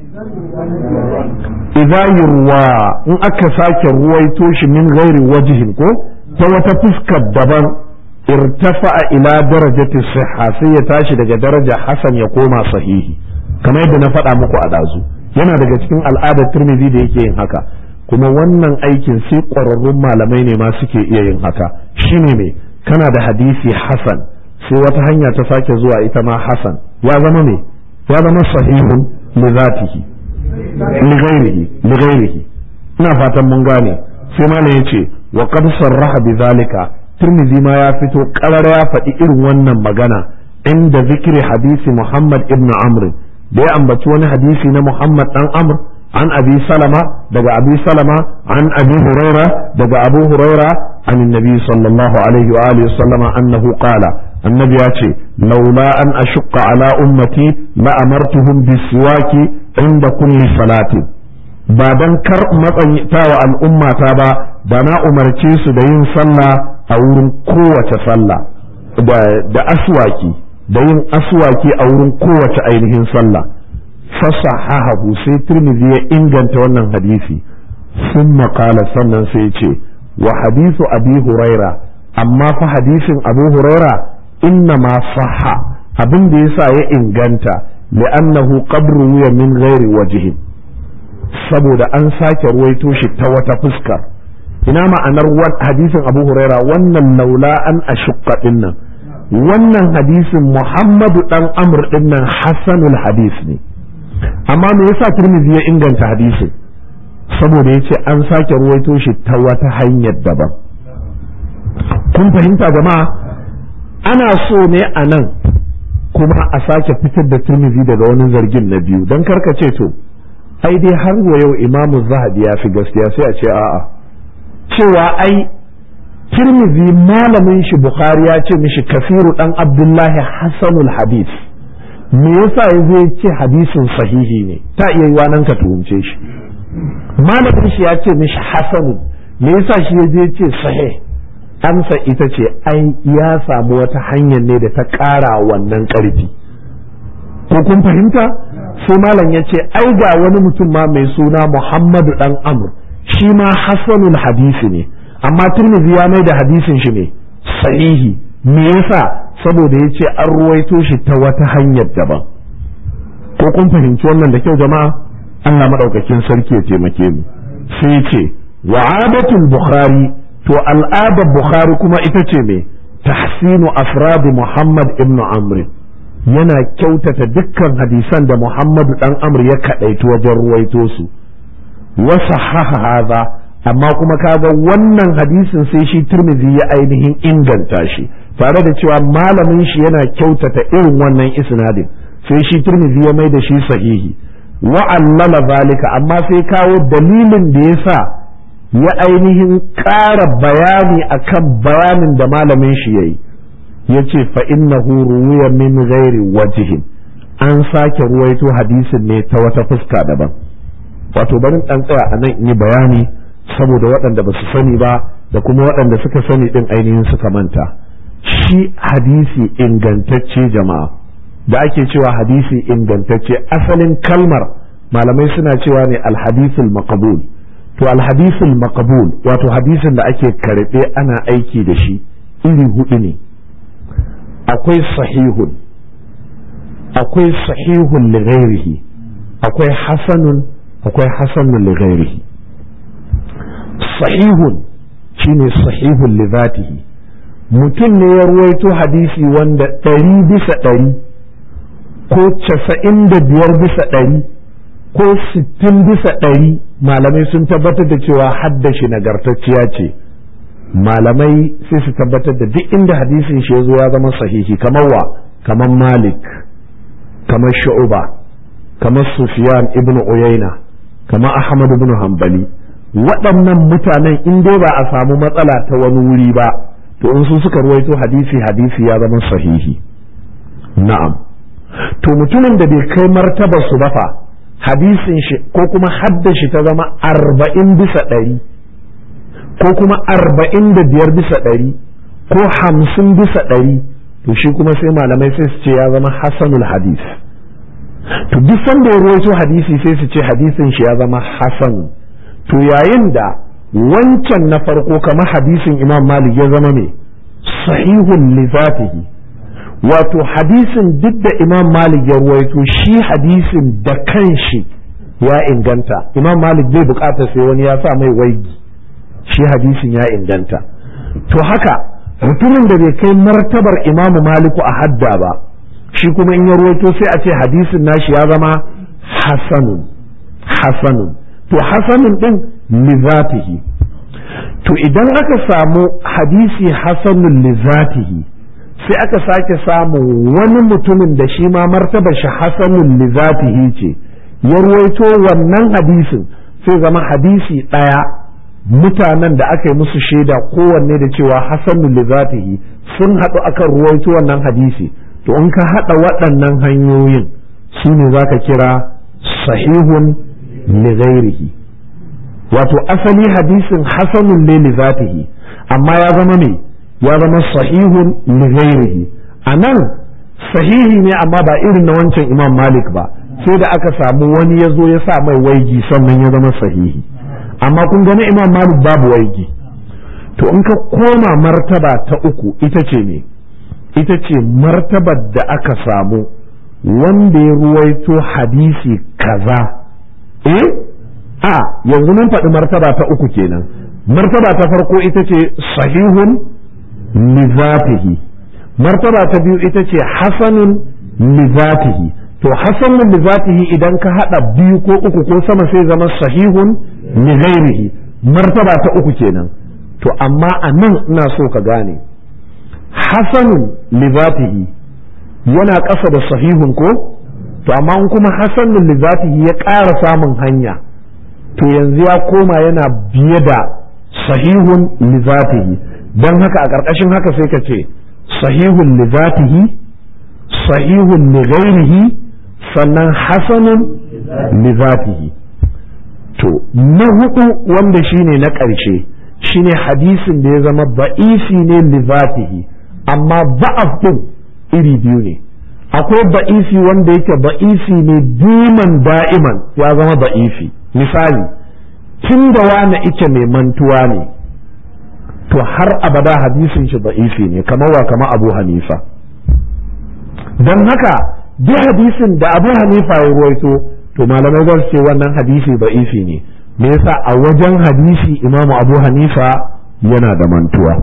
idza yurwa in aka sake ruwaito shi min ghairi wajhin ko ta wata fuskar daban irtafa'a ila darajati sihha sai ya tashi daga daraja hasan ya koma sahihi kamar yadda na faɗa muku a ɗazu yana daga cikin al'adar turmizi da yake yin haka kuma wannan aikin sai ƙwararrun malamai ne ma suke iya yin haka shine me kana da hadisi hasan sai wata hanya ta sake zuwa ita ma hasan ya zama me ya zama sahihun li zatihi li ghairihi li ghairihi ina fatan mun gane sai malam yace wa qad sarraha bi zalika Tirmidhi ma ya fito ƙarar ya faɗi irin wannan magana inda zikiri hadisi Muhammad ibn Amr da ya ambaci wani hadisi na Muhammad dan Amr an Abi Salama daga Abi Salama an Abi Huraira daga Abu Huraira an Nabi sallallahu alaihi wa alihi sallama annahu qala annabi ya ce laula an ashqa ala ummati la amartuhum bisiwaki inda kulli salati ba dan kar matsayitawa al'ummata ba da na umarce su da yin sallah a wurin kowace sallah da aswaki da yin aswaki a wurin kowace ainihin sallah fasahahu sai tirmidhi ya inganta wannan hadisi sun maƙala sannan sai ce wa hadisu abi huraira amma fa hadisin abu huraira inna ma sahha abin da yasa ya inganta li'annahu qad ruwiya min ghairi wajhin saboda an sake ruwaito shi ta wata fuskar ina ma'anar hadisin abu huraira wannan laula an ashukka dinnan wannan hadisin muhammadu dan amr dinnan hasanul hadis ne amma me yasa turmizi ya inganta hadisin saboda ya ce an sake ruwaito shi ta wata hanyar daban kun fahimta jama'a ana so ne a nan kuma a sake fitar da turmizi daga wani zargin na biyu don karka ce to ai dai har wa yau imamu zahabi ya fi gaskiya sai a ce a'a cewa ai tirmizi malamin shi bukhari ya ce mishi kafiru dan abdullahi hasanul hadis me yasa ya zai ce hadisin sahihi ne ta iya yi nan ka tuhumce shi malamin shi ya ce mishi hasanun me yasa shi ya je ce sahih amsa ita ce ai ya samu wata hanyar ne da ta ƙara wannan ƙarfi ko kun fahimta sai malam ya ce ai ga wani mutum ma mai suna muhammadu dan amr shi ma hasanul hadisi ne amma turmizi ya mai da hadisin shi ne sahihi me yasa saboda ya ce an ruwaito shi ta wata hanyar daban ko kun fahimci wannan da kyau jama'a Allah madaukakin sarki ya taimake mu sai ce wa'adatul bukhari to al'adar bukhari kuma ita ce me tahsinu afradi muhammad ibn amr yana kyautata dukkan hadisan da muhammadu dan amr ya kadaitu wajen ruwaito su wasa haza amma kuma kaga wannan hadisin sai shi turmizi ya ainihin inganta shi tare da cewa malamin shi yana kyautata irin wannan isnadin sai shi turmizi ya mai da shi sahihi wa'allala zalika amma sai kawo dalilin da ya sa ya ainihin ƙara bayani akan bayanin da malamin shi ya yi ya ce fa'innahu ruwiya min ghairi wajihin an sake ruwaito hadisin ne ta wata fuska daban wato barin ɗan tsaya a nan in yi bayani saboda waɗanda ba su sani ba da kuma waɗanda suka sani ɗin ainihin suka manta shi hadisi ingantacce jama'a da ake cewa hadisi ingantacce asalin kalmar malamai suna cewa ne alhadisul maqbul to alhadisul maqbul wato hadisin da ake karɓe ana aiki da shi iri hudu ne akwai sahihun akwai sahihun li akwai hasanun akwai hasanun li ghairihi sahihun shine sahihun li zatihi mutum ne ya ruwaito hadisi wanda ɗari bisa ɗari ko casa'in da biyar bisa ɗari ko sittin bisa ɗari malamai sun tabbatar da cewa haddashi nagartacciya ce malamai sai su tabbatar da duk inda hadisin shi ya zo ya zama sahihi kamar wa kamar malik kamar shu'uba kamar sufyan ibn uyayna kamar ahmad ibn hanbali waɗannan mutanen in dai ba a samu matsala ta wani wuri ba to in su suka ruwaito hadisi hadisi ya zama sahihi na'am to mutumin da bai kai martaba su ba fa hadisin shi ko kuma haddashi ta zama arba'in bisa ɗari ko kuma arba'in da biyar bisa ɗari ko hamsin bisa ɗari to shi kuma sai malamai sai su ce ya zama hasanul hadis to duk sanda ya ruwaito hadisi sai su ce hadisin shi ya zama hasan to yayin da wancan na farko kamar hadisin imam malik ya zama mai sahihun li zatihi wato hadisin duk da imam malik ya ruwaito shi hadisin da kanshi ya inganta imam malik bai bukatar sai wani ya sa mai waigi shi hadisin ya inganta to haka mutumin da bai kai martabar imamu maliku a hadda ba shi kuma in ya ruwaito sai a ce hadisin nashi ya zama hasanun hasanun to hasanun din lizatihi to idan aka samu hadisi hasanun lizatihi sai aka sake samun wani mutumin da shi ma martabar shi hasanun lizatihi ce ya ruwaito wannan hadisin sai zama hadisi ɗaya mutanen da aka yi musu shaida kowanne da cewa hasanun lizatihi sun haɗu akan ruwaito wannan hadisi to in ka haɗa waɗannan hanyoyin su ne za ka kira sahihun lighairihi wato asali hadisin hasanun ne lizatihi amma ya zama ne ya zama sahihun li ghairihi anan sahihi ne amma ba irin na wancan imam malik ba sai da aka samu wani ya zo ya sa mai waigi sannan ya zama sahihi amma kun gani imam malik babu waigi to in ka koma martaba ta uku ita ce ne ita ce martabar da aka samu wanda ya ruwaito hadisi kaza eh a yanzu mun faɗi martaba ta uku kenan martaba ta farko ita ce sahihun lizatihi martaba ta biyu ita ce hasanun lizatihi to hasanun lizatihi idan ka hada biyu ko uku ko sama sai zama sahihun lighairihi martaba ta uku kenan to amma a nan ina so ka gane hasanun lizatihi yana ƙasa da sahihun ko to amma in kuma hasanun lizatihi ya ƙara samun hanya to yanzu ya koma yana biye da sahihun lizatihi don haka a ƙarƙashin haka sai ka ce sahihun lizatihi sahihun lighairihi sannan hasanun lizatihi to na hudu wanda shine na ƙarshe shine hadisin da ya zama ba'isi ne lizatihi amma ba'af din iri biyu ne akwai ba'isi wanda yake ba'isi ne diman da'iman ya zama ba'isi misali tun da wani ike mai mantuwa ne to har abada hadisin shi ba'isi ne kamar wa kama abu hanifa don haka duk hadisin da abu hanifa ya ruwaito to malamai za su ce wannan hadisi ba'isi ne me yasa a wajen hadisi imamu abu hanifa yana da mantuwa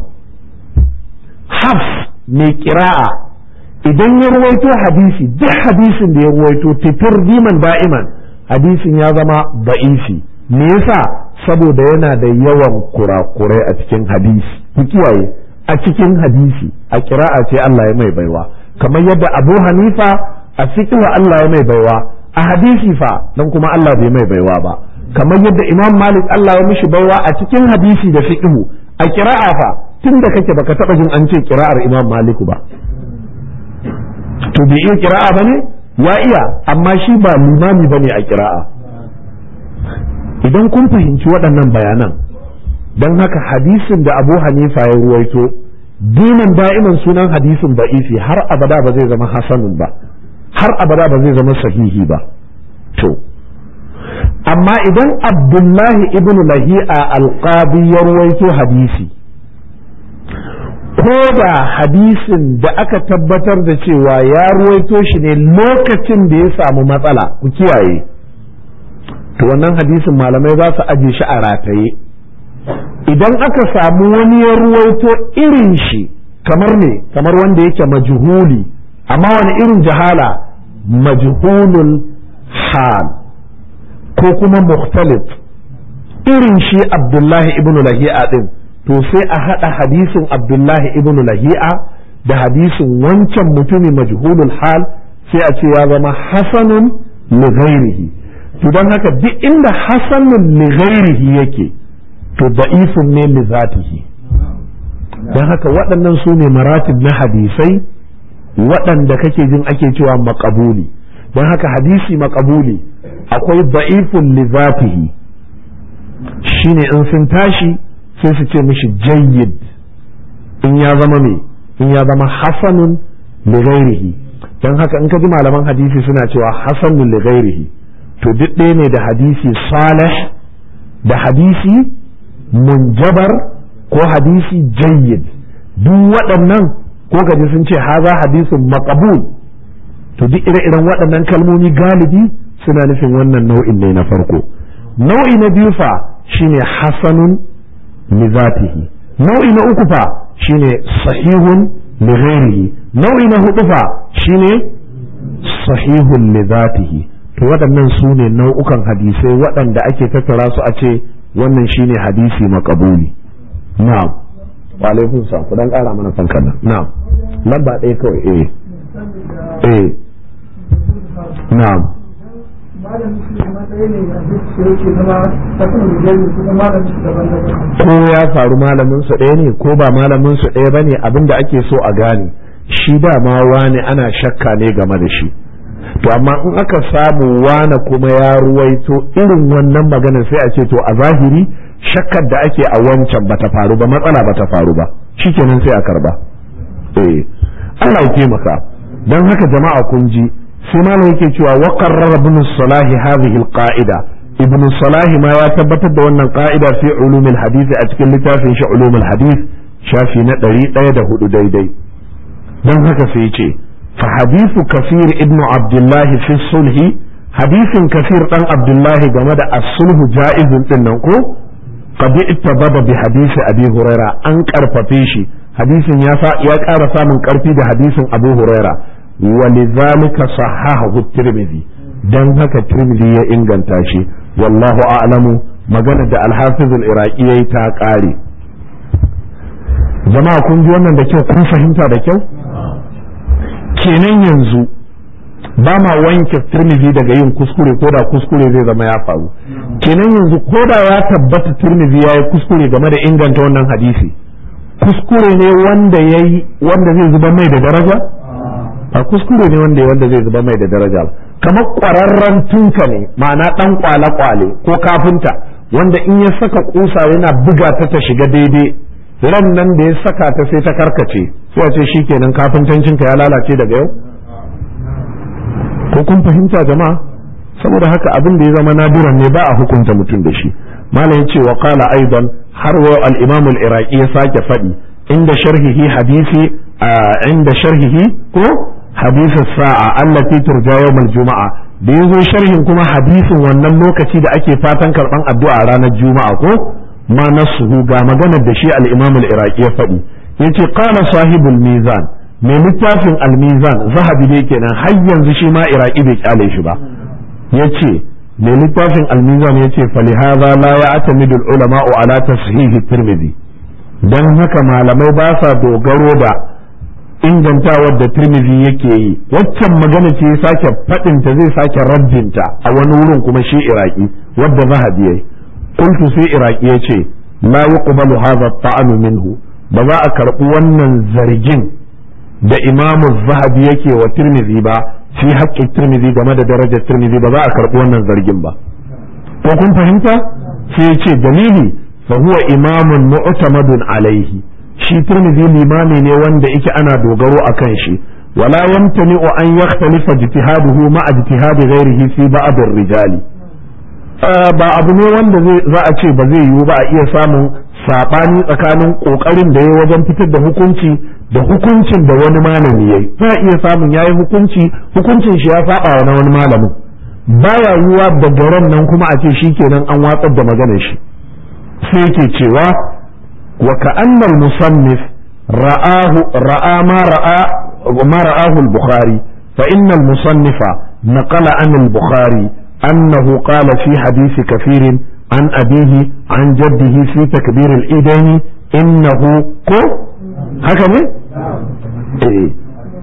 hafs mai kira'a idan ya ruwaito hadisi duk hadisin da ya ruwaito titir diman da'iman hadisin ya zama ba'isi me yasa saboda yana da yawan kurakurai a cikin hadisi ku kiyaye a cikin hadisi a kira'a ce Allah ya mai baiwa kamar yadda Abu Hanifa a fiqh Allah ya mai baiwa a hadisi fa dan kuma Allah bai mai baiwa ba kamar yadda Imam Malik Allah ya mishi baiwa a cikin hadisi da fiqh a kira'a fa tunda kake baka taba jin an ce kira'ar Imam Malik ba to bai iya kira'a bane ya iya amma shi ba limami bane a kira'a idan kun fahimci waɗannan bayanan don haka hadisin da abu hanifa ya ruwaito dinan da'iman sunan hadisin ba'ifi har abada ba zai zama hasanun ba har abada ba zai zama sahihi ba to amma idan abdullahi ibn lahi'a alqadi ya ruwaito hadisi ko da hadisin da aka tabbatar da cewa ya ruwaito shi ne lokacin da ya samu matsala ku kiyaye to wannan hadisin malamai za su aje shi a rataye idan aka samu wani ya ruwaito irin shi kamar ne kamar wanda yake majhuli amma wani irin jahala majhulul hal ko kuma mukhtalif irin shi abdullahi ibn lahi'a din to sai a haɗa hadisin abdullahi ibn lahi'a da hadisin wancan mutumi majhulul hal sai a ce ya zama hasanun li ghairihi to don haka duk inda hasanun li ghairihi yake to da'ifun ne li zatihi don haka waɗannan su ne maratib na hadisai waɗanda kake jin ake cewa makabuli don haka hadisi makabuli akwai da'ifun li zatihi shine in sun tashi sai su ce mishi jayyid in ya zama me in ya zama hasanun li ghairihi don haka in ka ji malaman hadisi suna cewa hasanun li ghairihi to duk ɗaya ne da hadisi salih da hadisi munjabar ko hadisi jayyid duk waɗannan ko gaji sun ce haza hadisin maqbul to duk ire-iren waɗannan kalmomi galibi suna nufin wannan nau'in ne na farko nau'i na biyu fa shine hasanun li zatihi nau'i na uku fa shine sahihun li ghairihi nau'i na hudu fa shine sahihun li zatihi to waɗannan su ne nau'ukan hadisai waɗanda ake tattara su a ce wannan shine hadisi makabuli na'am wa alaikum salam ku dan ƙara mana fankan nan na'am lamba ɗaya kawai eh eh na'am ko ya faru malamin su ɗaya ne ko ba malamin su ɗaya bane abinda ake so a gane shi dama wani ana shakka ne game da shi to amma in aka samu wane kuma ya ruwaito irin wannan magana sai a ce to a zahiri shakkar da ake a wancan bata faru ba matsala bata faru ba shikenan sai a karba eh Allah ya taimaka dan haka jama'a kun ji sai malam yake cewa wa qarrara ibn salahi hadhihi alqa'ida ibn salahi ma ya tabbatar da wannan qa'ida fi ulumul hadith a cikin littafin shi ulumul hadith shafi na 104 daidai dan haka sai ce fa hadithu kafir ibn abdullahi fi sulhi hadisin kafir dan abdullahi game da as-sulhu ja'izun din nan ko qad ittabada bi hadisi abi huraira an karfafe shi hadisin ya ya ƙara samun ƙarfi da hadisin abu huraira walidhalika sahahahu tirmidhi dan haka tirmidhi ya inganta shi wallahu a'lamu magana da al-hafiz al-iraqi yayi ta ƙare jama'a kun ji wannan da kyau kun fahimta da kyau kenan yanzu ba ma wanke turmizi daga yin kuskure ko da kuskure zai zama ya faru kenan yanzu ko da ya tabbata turmizi ya yi kuskure game da inganta wannan hadisi kuskure ne wanda ya yi wanda zai zuba mai da daraja a kuskure ne wanda wanda zai zuba mai da daraja kamar kwararren tunka ne ma'ana dan kwale-kwale ko kafinta wanda in ya saka kusa yana buga ta ta shiga daidai ran nan da ya saka ta sai ta karkace sai a ce shikenan kafintancinka ya lalace daga yau ko kun fahimta jama'a saboda haka abin da ya zama nadiran ne ba a hukunta mutum da shi malam yace wa qala aidan har wa al-imam al-iraqi ya sake faɗi inda sharhihi hadisi inda sharhihi ko hadisi sa'a allati turja yawm al-juma'a da yazo sharhin kuma hadisin wannan lokaci da ake fatan karban addu'a ranar juma'a ko ma nasuhu ga maganar da shi al-imam al-iraqi ya faɗi yace qala sahibul mizan mai littafin almizan zahabi dai kenan har yanzu shi ma iraki bai kyale shi ba yace mai littafin almizan yace falihaza la ya'tamidu ulama'u ala tashihi tirmidhi dan haka malamai ba sa dogaro da ingantawar da tirmidhi yake yi waccan magana ce sake fadin ta zai sake raddinta a wani wurin kuma shi iraki wadda zahabi yayi qultu sai iraki yace la yuqbalu hadha at-ta'anu minhu ba za a karɓi wannan zargin da imamu zahabi yake wa tirmidhi ba fi haƙƙin tirmidhi game da darajar tirmidhi ba za a karɓi wannan zargin ba ko kun fahimta sai ya ce dalili fa huwa imamun mu'tamadun alaihi shi tirmidhi limami ne wanda yake ana dogaro akan shi wala yamtani'u an yakhtalifa ijtihaduhu ma ijtihadi ghairihi fi ba'd ar-rijali ba abu ne wanda za a ce ba zai yiwu ba a iya samun sabani tsakanin kokarin da ya wajen fitar da hukunci da hukuncin da wani malami yayi za a iya samun yayi hukunci hukuncin shi ya saba wa na wani malamin baya yiwa daga ran nan kuma a ce shikenan an watsar da maganar shi sai yake cewa wa ka'anna al-musannif ra'ahu ra'a ma ra'a ma ra'ahu al-bukhari fa inna al-musannifa naqala an al-bukhari annahu qala fi hadisi kafirin عن أبيه عن جده في تكبير الإيدين إنه كو هكذا إيه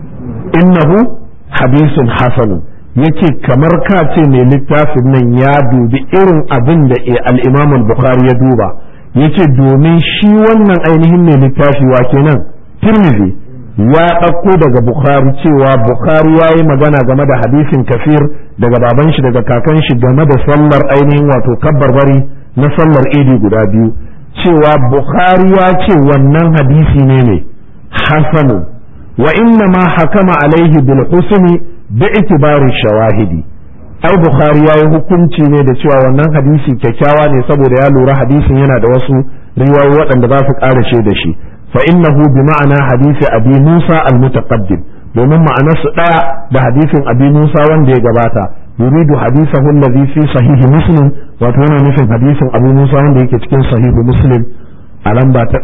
إنه حديث حسن yace kamar ka ce mai littafin nan ya dubi irin abin da al-Imam al-Bukhari ya duba yace domin shi wannan ainihin mai littafi wa kenan Tirmidhi ya ɗauko daga Bukhari cewa Bukhari ya yi magana game da hadisin kafir daga baban shi daga kakan shi game da sallar ainihin wato kabbarbari na sallar idi guda biyu cewa Bukhari ya ce wannan hadisi ne ne hasanu wa inna ma hakama alaihi bil husni bi itibari shawahidi ai Bukhari ya yi hukunci ne da cewa wannan hadisi kyakkyawa ne saboda ya lura hadisin yana da wasu riwayoyi waɗanda za su ƙara da shi فإنه بمعنى حديث أبي موسى المتقدم domin ma'anarsu ɗaya da hadisin abi Musa wanda ya gabata yuridu hadisahu allazi fi sahihi muslim wato yana nufin hadisin abu Musa wanda yake cikin sahihu muslim a lamba ta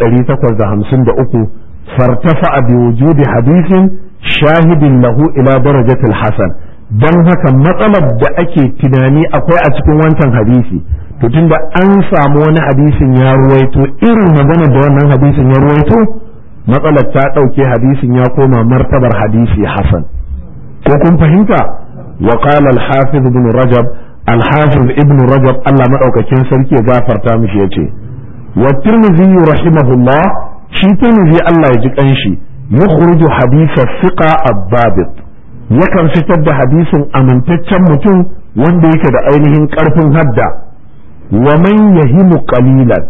853 fartafa bi wujudi hadisin shahidin lahu ila darajatil hasan dan haka matsalar da ake tunani akwai a cikin wancan hadisi to tunda an samu wani hadisin ya ruwaito irin magana da wannan hadisin ya ruwaito matsalar ta ɗauke hadisin ya koma martabar hadisi hasan ko kun fahimta wa qala al-hafiz ibn rajab al-hafiz ibn rajab Allah madaukakin sarki ya gafarta mishi yace wa tirmidhi rahimahullah shi tirmidhi Allah ya ji kanshi yukhruju hadith thiqa ad-dabit yakan fitar da hadisin amintaccen mutum wanda yake da ainihin karfin hadda wa man yahimu qalilan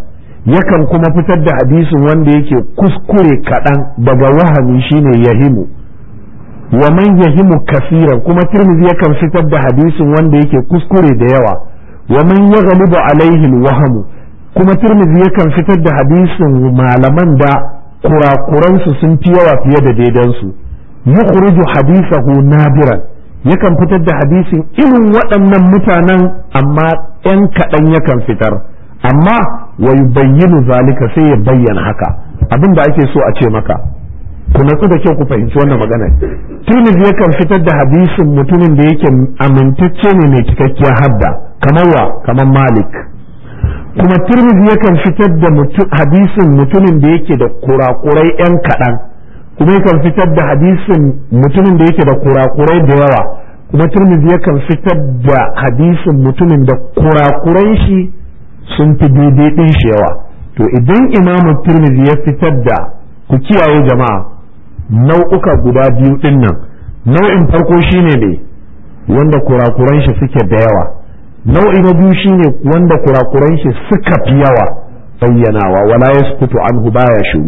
yakan kuma fitar da hadisin wanda yake kuskure kaɗan daga wahami shine yahimu wa man yahimu kasiran kuma tirmidhi yakan fitar da hadisin wanda yake kuskure da yawa wa man yaghlibu alaihi wahamu kuma tirmidhi yakan fitar da hadisin malaman da kurakuransu sun fi yawa fiye da daidansu yukhruju hadisahu nadiran yakan fitar da hadisin irin waɗannan mutanen amma ‘yan kaɗan yakan fitar amma wa yubayyinu zalika sai ya bayyana haka abin da ake so a ce maka ku natsu da kyau ku fahimci wannan magana Tirmidhi yakan fitar da hadisin mutumin da yake amintacce ne mai cikakkiyar hadda kamar wa kamar Malik kuma Tirmidhi yakan fitar da hadisin mutumin da yake da kurakurai ‘yan kaɗan kuma yakan fitar da hadisin mutumin da yake da kurakurai da yawa kuma turmizi yakan fitar da hadisin mutumin da kurakuran shi sun fi daidai ɗin shi yawa to idan imamu turmizi ya fitar da ku kiyaye jama'a nau'uka guda biyu ɗin nan nau'in farko shine ne wanda kurakuran shi suke da yawa nau'i na biyu shine wanda kurakuran shi suka fi yawa bayyanawa wala yaskutu anhu baya shiru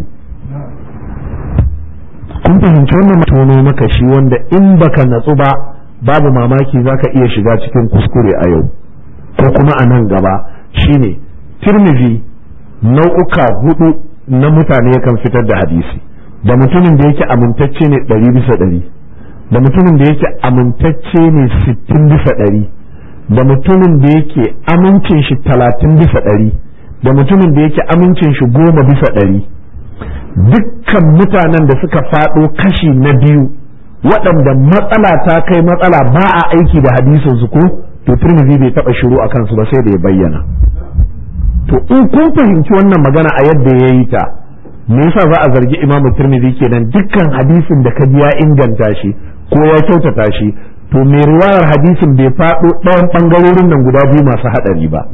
kun fahimci wannan tono maka shi wanda in baka natsu ba babu mamaki zaka iya shiga cikin kuskure a yau ko kuma a nan gaba shine tirmizi nau'uka hudu na mutane yakan fitar da hadisi da mutumin da yake amintacce ne ɗari bisa ɗari da mutumin da yake amintacce ne sittin bisa ɗari da mutumin da yake amincin shi talatin bisa ɗari da mutumin da yake amincin shi goma bisa ɗari dukkan mutanen da suka faɗo kashi na biyu waɗanda matsala ta kai matsala ba a aiki da hadisin su ko to turmizi bai taɓa shiru a kansu ba sai da ya bayyana to in kun fahimci wannan magana a yadda ya yi ta me yasa za a zargi imamu turmizi kenan dukkan hadisin da ka ji ya inganta shi ko ya kyautata shi to mai riwayar hadisin bai faɗo ɗayan ɓangarorin nan guda biyu masu haɗari ba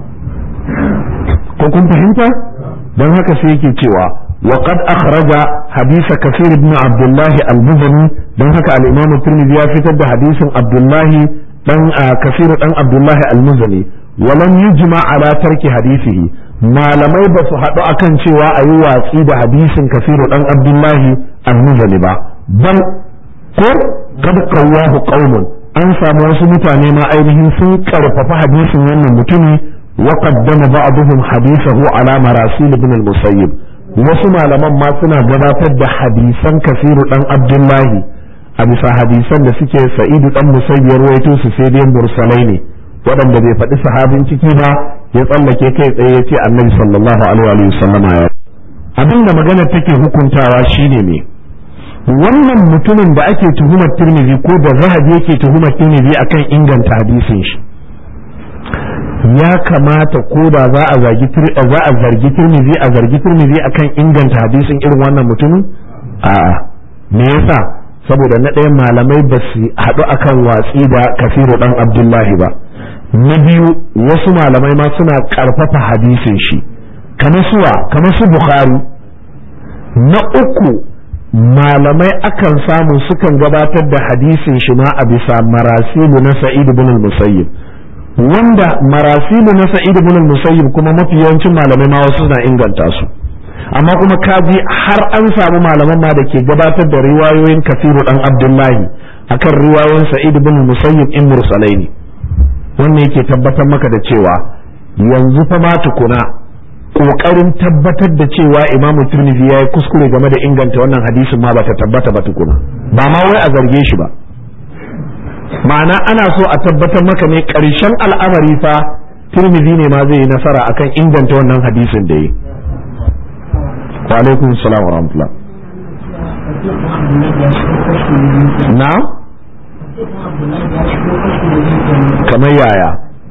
ko kun fahimta don haka sai yake cewa وقد أخرج حديث كثير بن عبد الله المزني دون هكا الإمام الترمذي يفتد حديث عبد الله دن كثير دن عبد الله المزني ولم يجمع على ترك حديثه ما لم يبس حدو أكن شوى أيوة سيد حديث كثير دن عبد الله المزني با بل قد قواه قوم an samu wasu mutane ma ainihin sun karfafa hadisin wannan mutumi وقدم بعضهم حديثه على مراسيل ابن المسيب wasu malaman ma suna gabatar da hadisan kasiru dan abdullahi a bisa hadisan da suke sa'idu dan musayyar waito su sai dai mursalai ne waɗanda bai faɗi sahabin ciki ba ya tsallake kai tsaye ya ce annabi sallallahu alaihi wa sallama ya abin da magana take hukuntawa shine ne wannan mutumin da ake tuhumar tirmidhi ko da zahabi yake tuhumar tirmidhi akan inganta hadisin shi ya kamata ko da za a zargi za a zargi Tirmidhi a zargi Tirmidhi akan inganta hadisin irin wannan mutumin a'a me yasa saboda na ɗaya malamai ba su haɗu akan watsi da kafiru ɗan abdullahi ba na biyu wasu malamai ma suna ƙarfafa hadisin shi kamar suwa kamar su bukhari na uku malamai akan samu sukan gabatar da hadisin shi ma a bisa marasilu na sa'id ibn al-musayyib wanda marasilu na sa'id ibn al-musayyib kuma mafi yawancin malamai ma wasu na inganta su amma kuma kaji har an samu malaman ma da ke gabatar da riwayoyin kafiru dan abdullahi akan riwayoyin sa'id ibn al-musayyib in mursalai ne wannan yake tabbatar maka da cewa yanzu fa ma tukuna kokarin tabbatar da cewa imamu tirmidhi yayi kuskure game da inganta wannan hadisin ma bata tabbata ba tukuna ba ma wai a zarge shi ba ma'ana ana so a tabbatar maka ne ƙarshen al'amari fa tirmidhi ne ma zai yi nasara akan inganta wannan hadisin da yi wa alaikum salam wa rahmatullah na kamar yaya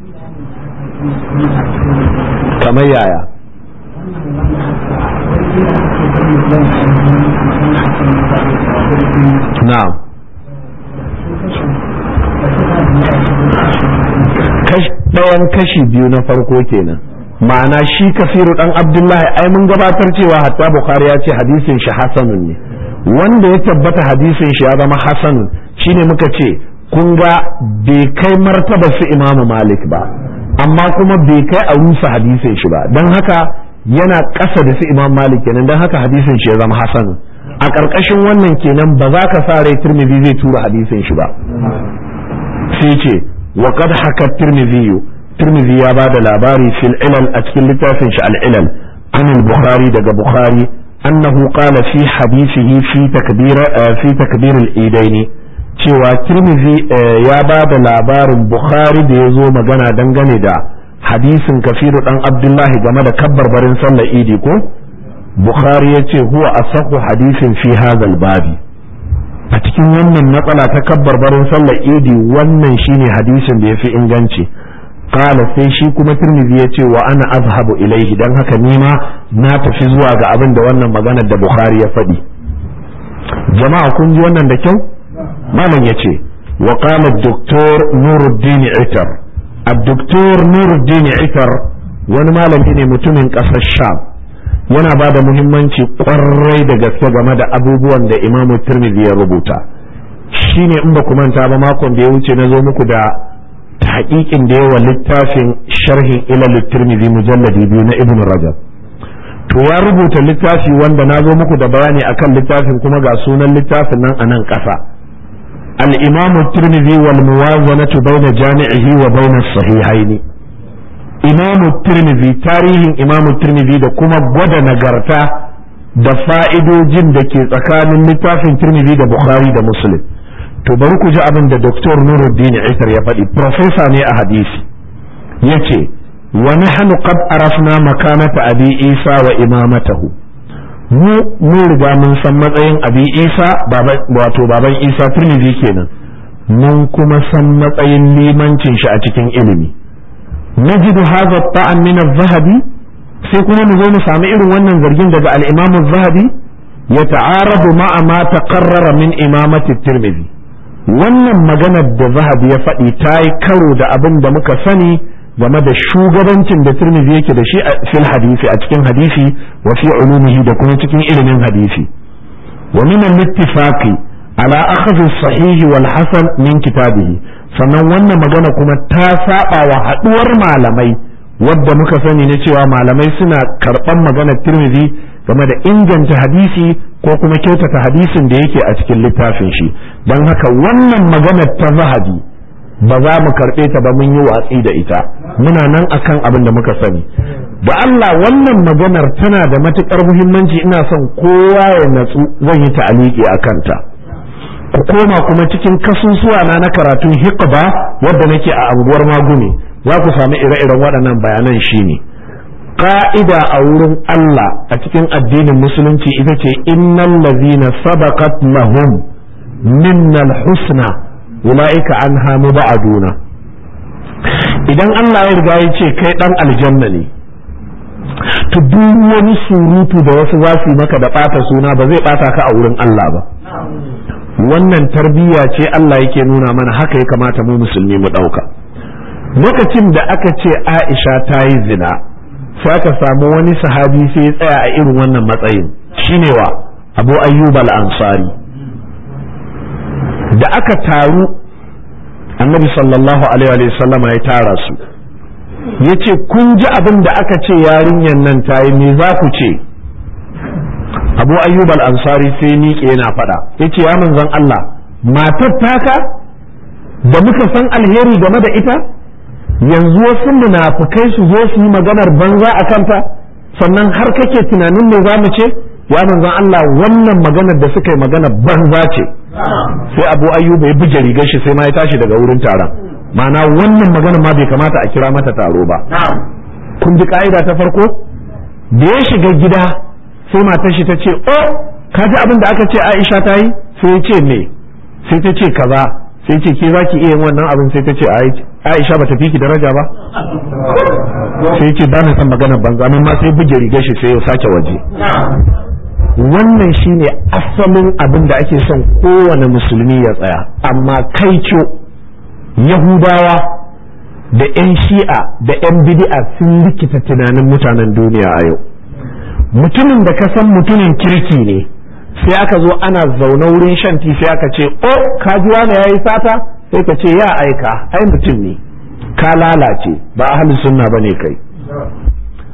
kamar yaya na'am ɗayan kashi biyu na farko kenan ma'ana shi kafiru dan abdullahi ai mun gabatar cewa hatta bukhari ya ce hadisin shi hasanun ne wanda ya tabbata hadisin shi ya zama hasanun shine muka ce kun ga bai kai martaba su imamu malik ba amma kuma bai kai a rusa hadisin shi ba don haka yana ƙasa da su imam malik kenan don haka hadisin shi ya zama hasan a ƙarƙashin wannan kenan ba za ka sa rai tirmidhi zai tura hadisin shi ba sai ce wa qad haka tirmidhi tirmidhi ya ba da labari fil ilal a cikin littafin shi al ilal an al bukhari daga bukhari annahu qala fi hadisihi fi takbir fi takbir al idaini cewa tirmidhi ya ba da labarin bukhari da ya zo magana dangane da hadisin kafiru dan abdullahi game da kabbar barin sallar idi ko bukhari ya ce huwa asahu hadisin fi hadhal babi a cikin wannan matsala ta kabbar barin sallar idi wannan shine hadisin da yafi inganci qala sai shi kuma tirmidhi ya ce wa ana azhabu ilaihi dan haka nima na tafi zuwa ga abin da wannan maganar da bukhari ya faɗi jama'a kun ji wannan da kyau malam ya ce wa qala doktor nuruddin itar الدكتور نور الدين عفر wani malami ne mutumin ƙasar sham yana ba da muhimmanci ƙwarai da gaske game da abubuwan da imamu tirmidhi ya rubuta shine in ba ku manta ba makon da ya wuce na zo muku da haƙiƙin da yawa littafin sharhin ilal tirmidhi mujalladi biyu na ibn rajab to ya rubuta littafi wanda na zo muku da bayani akan littafin kuma ga sunan littafin nan a nan ƙasa الإمام الترمذي والموازنة بين جامعه وبين الصحيحين إمام الترمذي تاريخ إمام الترمذي da kuma gwada nagarta da fa'idojin da ke tsakanin littafin Tirmidhi da Bukhari da Muslim to bari ku ji abin da Dr. Nuruddin Isar ya faɗi professor ne a hadisi yace wa nahnu qad arafna makanata abi Isa wa imamatahu mu mun riga mun san matsayin abi isa wato baban isa turmizi kenan mun kuma san matsayin limancin shi a cikin ilimi najidu hadha ta'an min az-zahabi sai kuma mu zo mu sami irin wannan zargin daga al-imam az-zahabi ya ta'aradu ma'a ma taqarrara min imamati tirmidhi wannan maganar da zahabi ya faɗi ta yi karo da abin da muka sani game da shugabancin da Tirmidhi yake da shi a fil hadisi a cikin hadisi wa fi ulumihi da kuma cikin ilimin hadisi wa min al-ittifaqi ala akhdhi sahih wal hasan min kitabihi sannan wannan magana kuma ta saba wa haduwar malamai wadda muka sani ne cewa malamai suna karban maganar Tirmidhi game da inganta hadisi ko kuma kyautata hadisin da yake a cikin littafin shi don haka wannan maganar ta zahabi ba za mu karɓe ta ba mun yi watsi da ita muna nan akan abin da muka sani da Allah wannan maganar tana da matuƙar muhimmanci ina son kowa ya natsu zan yi ta'aliki a kanta ku koma kuma cikin kasusuwa na na karatun hiqba wadda nake a anguwar magumi za ku sami ire-iren waɗannan bayanan shine ka'ida a wurin Allah a cikin addinin musulunci ita ce innal ladzina sabaqat lahum minnal husna ula'ika an hamu ba'aduna idan Allah ya riga ya ce kai dan aljanna ne to duk wani surutu da wasu za su maka da ɓata suna ba zai ɓata ka a wurin Allah ba wannan tarbiyya ce Allah yake nuna mana haka ya kamata mu musulmi mu ɗauka lokacin da aka ce Aisha ta yi zina sai aka samu wani sahabi sai ya tsaya a irin wannan matsayin shine wa Abu Ayyub al-Ansari da aka taru annabi sallallahu alaihi wa sallama ya tara su ya ce kun ji abin da aka ce yarinyar nan ta yi me za ku ce abu ayyub al-ansari sai miƙe yana faɗa ya ce ya manzon Allah matar taka da muka san alheri game da ita yanzu wasu munafukai su zo su yi maganar banza a kanta sannan har kake tunanin me za mu ce ya manzon Allah wannan maganar da suka yi magana banza ce sai abu ayyuba ya buge rigar shi sai ma ya tashi daga wurin taron ma'ana wannan magana ma bai kamata a kira mata taro ba kun ji ka'ida ta farko da ya shiga gida sai matar shi ta ce oh ka ji abin da aka ce Aisha ta yi sai ya ce me sai ta ce kaza sai ce ke zaki iya yin wannan abin sai ta ce Aisha ba ta fi ki daraja ba sai ce ba na san magana banza nan ma sai buge rigar shi sai ya sake waje wannan shine asalin abin da ake son kowane musulmi ya tsaya amma kai yahudawa da 'yan shi'a da 'yan bid'a sun rikita tunanin mutanen duniya a yau mutumin da ka san mutumin kirki ne sai aka zo ana zaune wurin shan ti sai aka ce o kajuwa ne ya yi sata sai ka ce ya aika ai mutum ne ka lalace ba ahalin sunna ba ne kai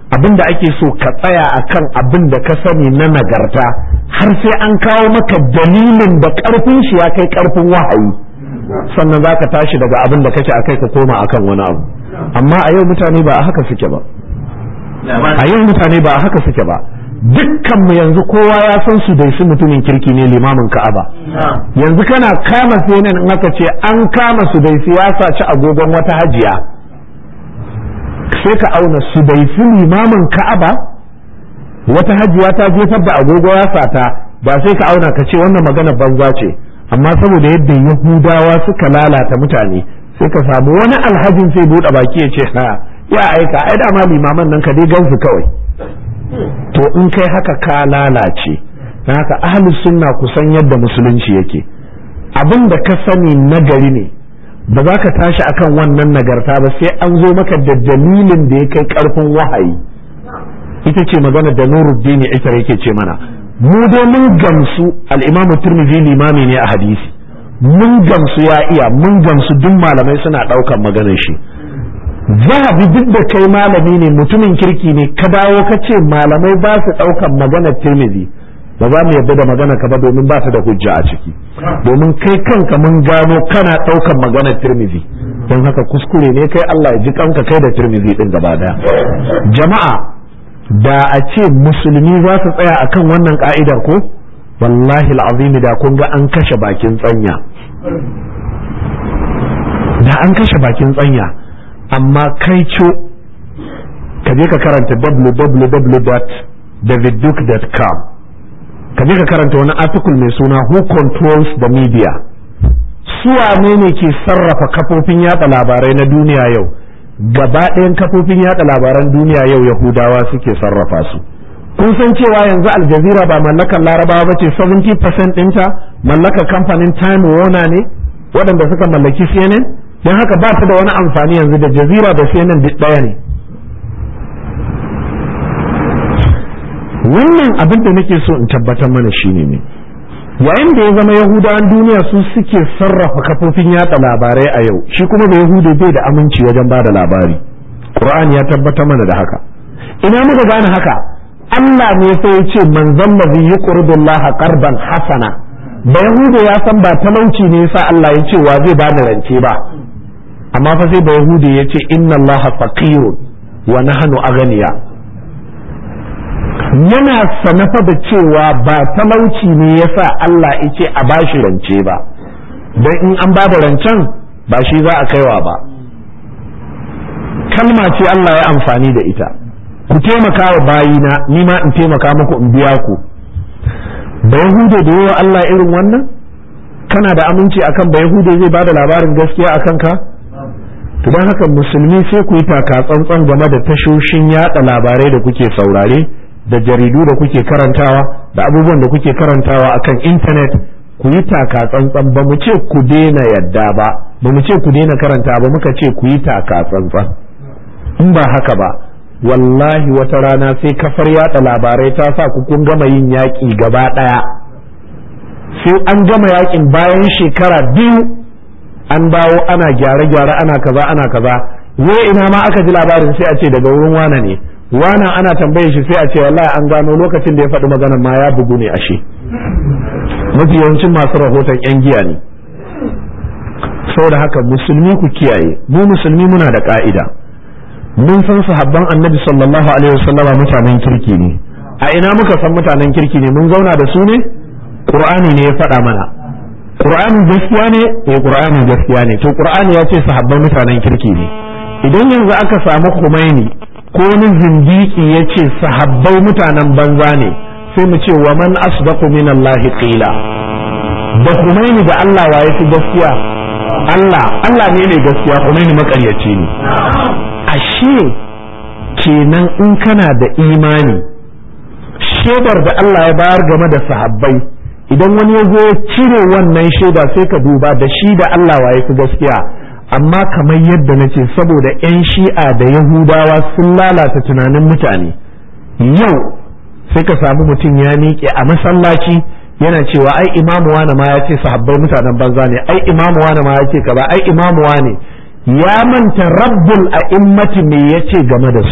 abin da ake so ka tsaya akan abin da ka sani na nagarta har sai an kawo maka dalilin da ƙarfin shi ya kai ƙarfin wahayi sannan za ka tashi daga abin da kake akai ka koma akan wani abu amma a yau mutane ba a haka suke ba a yau mutane ba a haka suke ba dukkan mu yanzu kowa ya san su dai su mutumin kirki ne limamin ka'aba yanzu kana kama CNN in aka ce an kama su dai siyasa ci agogon wata hajiya sai ka auna su dai su limamin ka'aba wata hajiya ta jefar da agogo ya sata ba sai ka auna ka ce wannan magana banza ce amma saboda yadda yahudawa suka lalata mutane sai ka samu wani alhajin sai buɗe baki ya ce ha ya aika ai dama limaman nan ka dai gansu kawai to in kai haka ka lalace don haka ahlus sunna kusan yadda musulunci yake abin da ka sani nagari ne ba za ka tashi akan wannan nagarta ba sai an zo maka da dalilin da ya kai karfin wahayi ita ce magana da nuruddin isar yake ce mana mu dai mun gamsu al-imamu turmizi limami ne a hadisi mun gamsu ya iya mun gamsu duk malamai suna ɗaukan maganar shi zahabi duk da kai malami ne mutumin kirki ne ka dawo ka ce malamai ba su ɗaukan maganar tirmizi ba za mu yarda da magana ka ba domin ba ta da hujja a ciki domin kai kanka mun gano kana ɗaukan maganar tirmizi don haka kuskure ne kai Allah ya ji kanka kai da tirmizi din gaba daya jama'a da a ce musulmi za su tsaya akan wannan ka'idar ko wallahi al'azimi da kun ga an kashe bakin tsanya da an kashe bakin tsanya amma kai co ka je ka karanta www.davidduke.com ka je ka karanta wani article mai suna who controls the media su wane ne ke sarrafa kafofin yada labarai na duniya yau gaba ɗayan kafofin yada labaran duniya yau yahudawa suke sarrafa su kun san cewa yanzu aljazira ba mallakar larabawa ba ce 70% ɗinta mallakar kamfanin time warner ne waɗanda suka mallaki cnn don haka ba ta da wani amfani yanzu da jazira da cnn duk ɗaya ne wannan abin da nake so in tabbatar mana shine ne yayin da ya zama yahudawan duniya su suke sarrafa kafofin yatsa labarai a yau shi kuma da yahudu bai da aminci wajen ba da labari qur'ani ya tabbatar mana da haka ina muka gane haka Allah ne sai ya ce manzon ladhi yuqridu Allah qardan hasana da yahudu ya san ba talauci ne yasa Allah ya ce wa zai bani rance ba amma fa sai da yahudu ya ce inna Allah faqirun wa nahnu aghniya yana sanafa da cewa ba talauci ne yasa Allah ya ce a bashi rance ba don in an ba da rancen ba shi za a kaiwa ba kalma ce Allah ya amfani da ita ku taimaka wa bayina ni ma in taimaka muku in biya ku da yahude da yawa Allah irin wannan kana da aminci akan ba yahude zai bada labarin gaskiya akan ka to don haka musulmi sai ku yi taka tsantsan game da tashoshin yada labarai da kuke saurare da jaridu da kuke karantawa da abubuwan da kuke karantawa akan intanet ku yi taka tsantsan ba mu ce ku daina yadda ba ba mu ce ku daina karanta ba muka ce ku yi taka tsantsan in ba haka ba wallahi wata rana sai kafar yada labarai ta sa ku kun gama yin yaƙi gaba ɗaya sai an gama yaƙin bayan shekara biyu an dawo ana gyare-gyare ana kaza ana kaza wai ina ma aka ji labarin sai a ce daga wurin wane ne wana ana tambaye shi sai a ce wallahi an gano lokacin da ya faɗi maganar ma ya bugu ne ashe mafi yawancin masu rahoton yan giya ne saboda haka musulmi ku kiyaye mu musulmi muna da ka'ida mun san sahabban annabi sallallahu alaihi wasallama mutanen kirki ne a ina muka san mutanen kirki ne mun zauna da su ne qur'ani ne ya faɗa mana qur'ani gaskiya ne eh qur'ani gaskiya ne to qur'ani ya ce sahabban mutanen kirki ne idan yanzu aka samu Khomeini ko wani zindiki ya ce sahabbai mutanen banza ne sai mu ce wa man asdaqu min Allah qila da Khomeini da Allah wa yafi gaskiya Allah Allah ne mai gaskiya Khomeini makaryaci ne ashe kenan in kana da imani shaidar da Allah ya bayar game da sahabbai idan wani ya zo ya cire wannan shaida sai ka duba da shi da Allah wa yafi gaskiya amma kamar yadda na ce saboda 'yan shi'a da yahudawa sun lalata tunanin mutane yau sai ka samu mutum ya miƙe a masallaci yana cewa ai imamu wane ma ya ce sahabbai mutanen banza ne ai imamu wane ma ya ce kaza ai imamu wane ya manta rabbul a'immati me ya ce game da su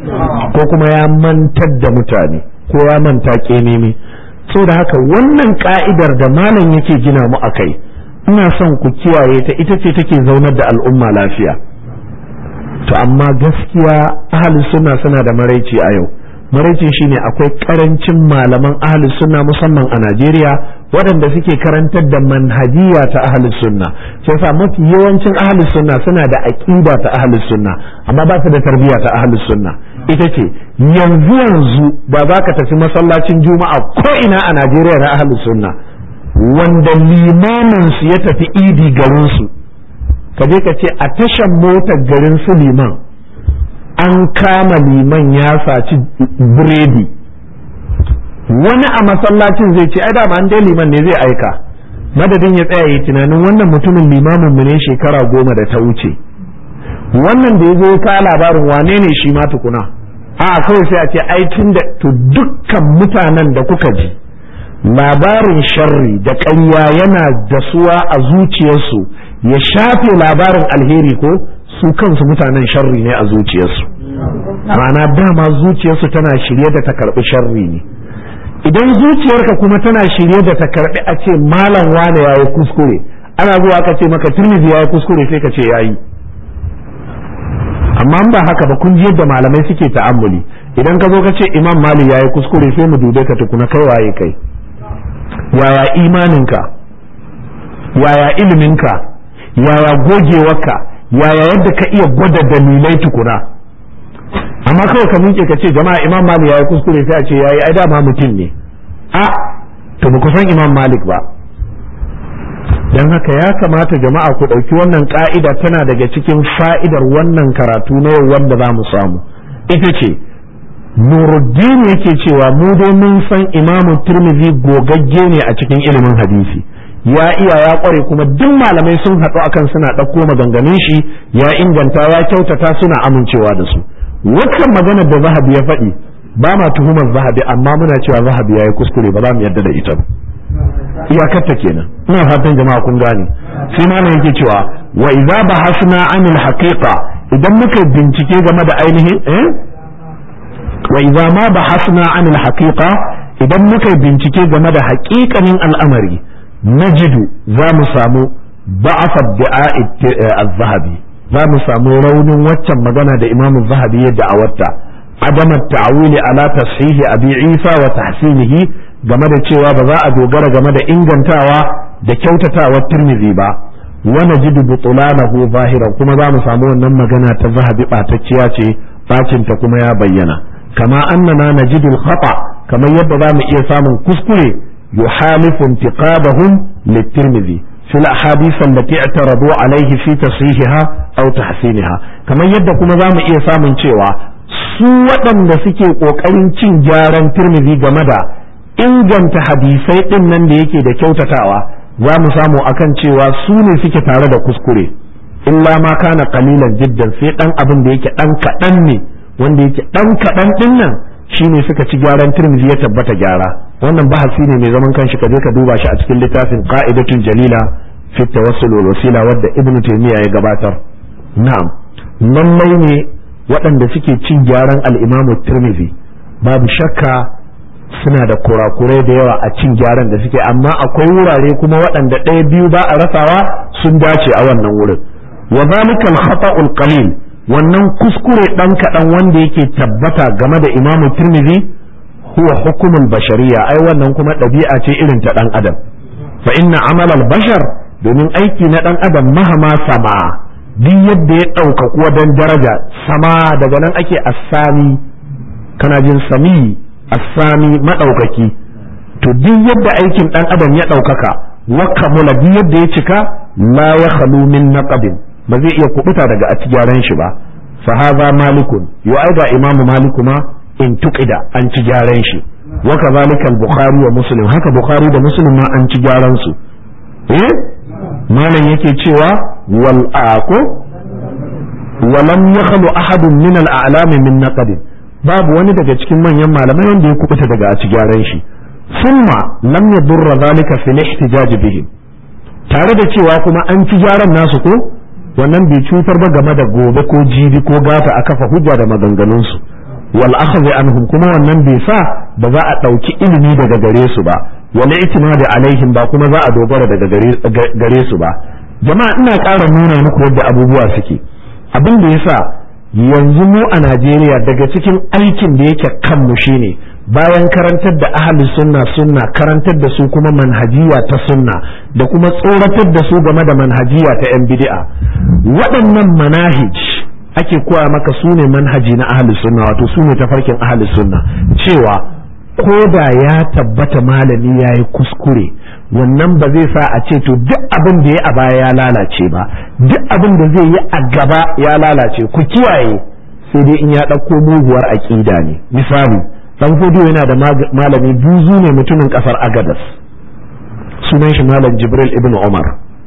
ko kuma ya mantar da mutane ko ya manta kememe so da haka wannan ka'idar da malam yake gina mu a kai ina son ku kiyaye ta ita ce take zaunar da al'umma lafiya to amma gaskiya ahli sunna suna da maraici a yau maraicin shine akwai karancin malaman ahli sunna musamman a Najeriya waɗanda suke karantar da manhajiya ta ahli sunna sai sa mafi yawancin ahli sunna suna da aqida ta ahli sunna amma ba su da tarbiyya ta ahli sunna ita ce yanzu yanzu ba za ka tafi masallacin juma'a ko ina a Najeriya na ahli sunna wanda limamin su ya tafi idi garin su ka je ka ce a tashan motar garin su liman an kama liman ya saci biredi wani a masallacin zai ce ai da an dai liman ne zai aika madadin ya tsaya yi tunanin wannan mutumin limamin mu ne shekara goma da ta wuce wannan da ya zo ka labarin wane ne shi ma tukuna a kawai sai a ce ai tun da to dukkan mutanen da kuka ji labarin sharri da ƙarya yana dasuwa a zuciyarsu ya shafe labarin alheri ko su kansu mutanen sharri ne a zuciyarsu ma'ana dama zuciyarsu tana shirye da ta karɓi sharri ne idan zuciyarka kuma tana shirye da ta karɓi a ce malam wane yayi kuskure ana zuwa ka ce maka turmizi yayi kuskure sai ka ce yayi amma ba haka ba kun ji yadda malamai suke ta'ammuli idan ka zo ka ce imam mali yayi kuskure sai mu dube ka tukuna kai waye kai yaya imaninka yaya iliminka yaya gogewarka yaya yadda ka iya gwada dalilai tukuna amma kawai ka miƙe ka ce jama'a imam malik yayi kuskure sai a ce yayi ai dama mutum ne a to ba ku san imam malik ba dan haka ya kamata jama'a ku ɗauki wannan ka'ida tana daga cikin fa'idar wannan karatu na yau wanda za mu samu ita ce nuruddin yake cewa mu dai mun san imamu turmizi gogagge ne a cikin ilimin hadisi ya iya ya kware kuma duk malamai sun haɗu akan suna ɗauko maganganun shi ya inganta ya kyautata suna amincewa da su waccan maganar da zahabi ya faɗi ba ma tuhumar zahabi amma muna cewa zahabi ya yi kuskure ba za mu yarda da ita ba iyakarta kenan ina fatan jama'a kun gane sai malam yake cewa wa idza bahasna anil haqiqa idan muka bincike game da ainihin eh wa idza ma bahasna anil haqiqa idan muka bincike game da haƙiƙanin al'amari najidu za mu samu ba'afa da'a az-zahabi za mu samu raunin waccan magana da imam zahabi ya da'awarta adam at-ta'wili ala tashihi abi isa wa tahsinihi game da cewa ba za a dogara game da ingantawa da kyautatawar tirmidhi ba wa najidu butulanahu zahiran kuma za mu samu wannan magana ta zahabi batacciya ce bacin ta kuma ya bayyana kama annana najidu al-khata kamar yadda za mu iya samun kuskure yuhalifu intiqabahum lit-tirmidhi في الأحاديث التي اعترضوا عليه في تصحيحها أو تحسينها كما يبدأ كما زام إيه سامن cewa su waɗanda suke ƙoƙarin cin gyaran tirmidhi game da inganta hadisai ɗin nan da yake da kyautatawa za mu samu akan cewa su ne suke tare da kuskure illa ma kana qalilan jiddan sai ɗan abin da yake ɗan kaɗan ne wanda yake ɗan kaɗan ɗin nan shine suka ci gyaran tirmidhi ya tabbata gyara wannan bahasi ne mai zaman kanshi ka je ka duba shi a cikin littafin qa'idatun jalila fi tawassul wal wasila wadda ibn taymiya ya gabatar na'am lallai ne waɗanda suke cin gyaran al-imamu tirmidhi babu shakka suna da kurakurai da yawa a cin gyaran da suke amma akwai wurare kuma waɗanda ɗaya biyu ba a rasawa sun dace a wannan wurin wa zalika al-khata'ul qalil wannan kuskure ɗan kaɗan wanda yake tabbata game da imamu tirmidhi huwa hukumul bashariya ai wannan kuma ɗabi'a ce irin ta ɗan adam fa inna amal bashar domin aiki na ɗan adam mahama sama duk yadda ya ɗaukaku wajen daraja sama daga nan ake assami kana jin sami assami maɗaukaki to duk yadda aikin ɗan adam ya ɗaukaka wa kamula duk yadda ya cika la ya khalu min naqabin ba zai iya kubuta daga a ci gyaran shi ba fa hadha malikun yo ai ga imamu maliku ma in tuqida an ci gyaran shi wa kadhalika al-bukhari wa muslim haka bukhari da muslim ma an ci gyaran su eh malam yake cewa wal aqu walam yakhlu ahadun min al-a'lam min naqd babu wani daga cikin manyan malamai wanda ya kubuta daga a ci gyaran shi summa lam yadurra zalika fi al-ihtijaj bihim tare da cewa kuma an ci gyaran nasu ko wannan bai cutar ba game da gobe ko jibi ko gata a kafa hujja da maganganunsu wal akhdhi anhum kuma wannan bai sa ba za a ɗauki ilimi daga gare su ba wal itimadi alaihim ba kuma za a dogara daga gare su ba jama'a ina ƙara nuna muku yadda abubuwa suke abin da yasa yanzu mu a Najeriya daga cikin aikin da yake kanmu shine bayan karantar da ahli sunna sunna karantar da su kuma manhajiya ta sunna da kuma tsoratar da su game da manhajiya ta yan bid'a waɗannan manahij ake koya maka su ne manhaji na ahli sunna wato su ne tafarkin ahli sunna cewa ko da ya tabbata malami ya yi kuskure wannan ba zai sa a ce to duk abin da ya a baya ya lalace ba duk abin da zai yi a gaba ya lalace ku kiyaye sai dai in ya ɗauko muguwar aƙida ne misali dan fodiyo yana da malami buzu ne mutumin ƙasar agadas sunan shi malam jibril ibn umar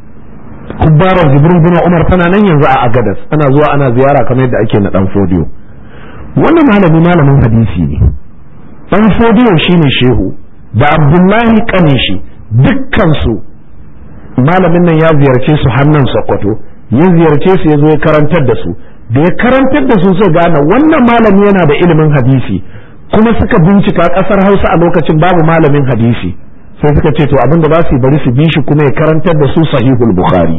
kubbarar jibril ibn umar tana nan yanzu a agadas ana zuwa ana ziyara kamar yadda ake na dan fodiyo wannan malami malamin hadisi ne dan fodiyo shine shehu da abdullahi kanin shi dukkansu malamin nan ya ziyarce su hannun sokoto ya ziyarce su ya zo ya karantar da su da ya karantar da su sai gane wannan malami yana da ilimin hadisi kuma suka bincika kasar hausa a lokacin babu malamin hadisi sai suka ce to abinda za su yi bari su bi shi kuma ya karantar da su sahihul bukhari